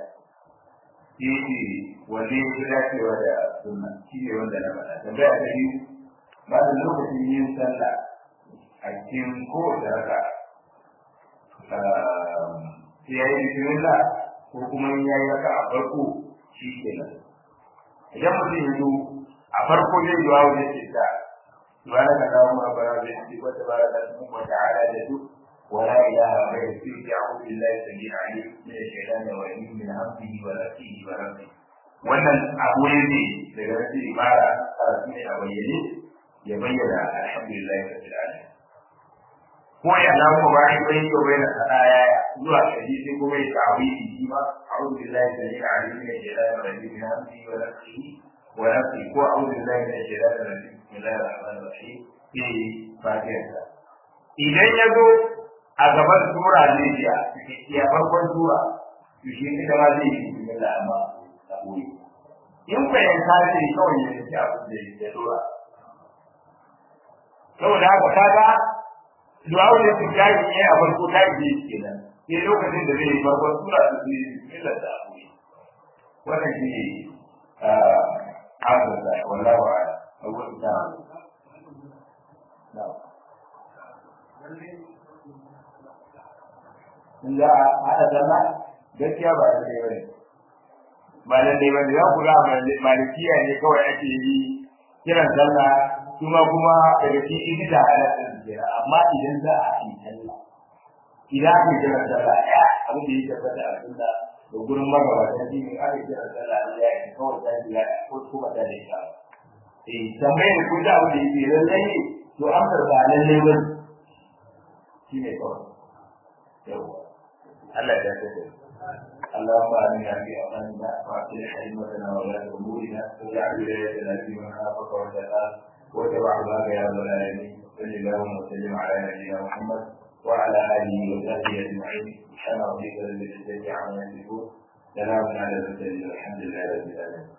shi wanda ya fi dacewa da sunna shi ne wanda na faɗa tambaya ta biyu ba da lokacin yin sallah a cikin kowace raka sai ya yi bismillah ko kuma ya yi raka a farko shi kenan idan mutum ya zo a farko zai yi wawo zai ce ta سبحانك اللهم ربنا وبحمدك وتبارك اسمك وتعالى جدك ولا اله غيرك فيك اعوذ بالله السميع العليم من الشيطان الرجيم من همزه ونفسه ونفسه wannan abu ne daga rashin ibara karatu ne a bayyane ya bayyana alhamdulillah rabbil alamin ko ya na mu ba shi bai ko bai na sadaya zuwa kaji sai kuma ya tawili shi ma a'udhu billahi samil alim min shaitanir rajim min hamzihi wa nafsihi wa nafsihi ko a'udhu billahi min shaitanir rajim bismillahir rahmanir rahim sai fatiha idan ya zo a gaban sura ne ya ya farkon sura to shi ne ma zai yi bismillah amma a boye in ko ya kace kawai ya ci abin da ya dora saboda haka kaga du'a ne su kai ne a farko ta yi kenan sai lokacin da zai yi farkon sura su yi bismillah da a boye wannan shi ne a da wallahi wa'ala أول نعم نعم لا هذا زمان gaskiya ba da dai bane ba da dai bane za ku ga malikiya ne kawai ake yi kiran sallah kuma kuma daga cikin ita halatta jira amma idan za a yi sallah idan ake kiran sallah ya abin da ya tabbata a sunna da gurin magabata shi ne ake kiran sallah ya yi kawai ta jira ko kuma ta da ita eh tambayar ku da abin da yake lallai ne to amsar ba lallai ba shine kawai yawa Allah ya tafi اللهم آمنا في أوطاننا وأصلح أئمتنا وولاة أمورنا واجعل ولايتنا في من خافك واتقاك واتبع هداك يا رب العالمين صل اللهم وسلم على نبينا محمد وعلى آله وصحبه أجمعين سبحان ربك رب العزة عما يصفون سلام على المرسلين والحمد لله رب العالمين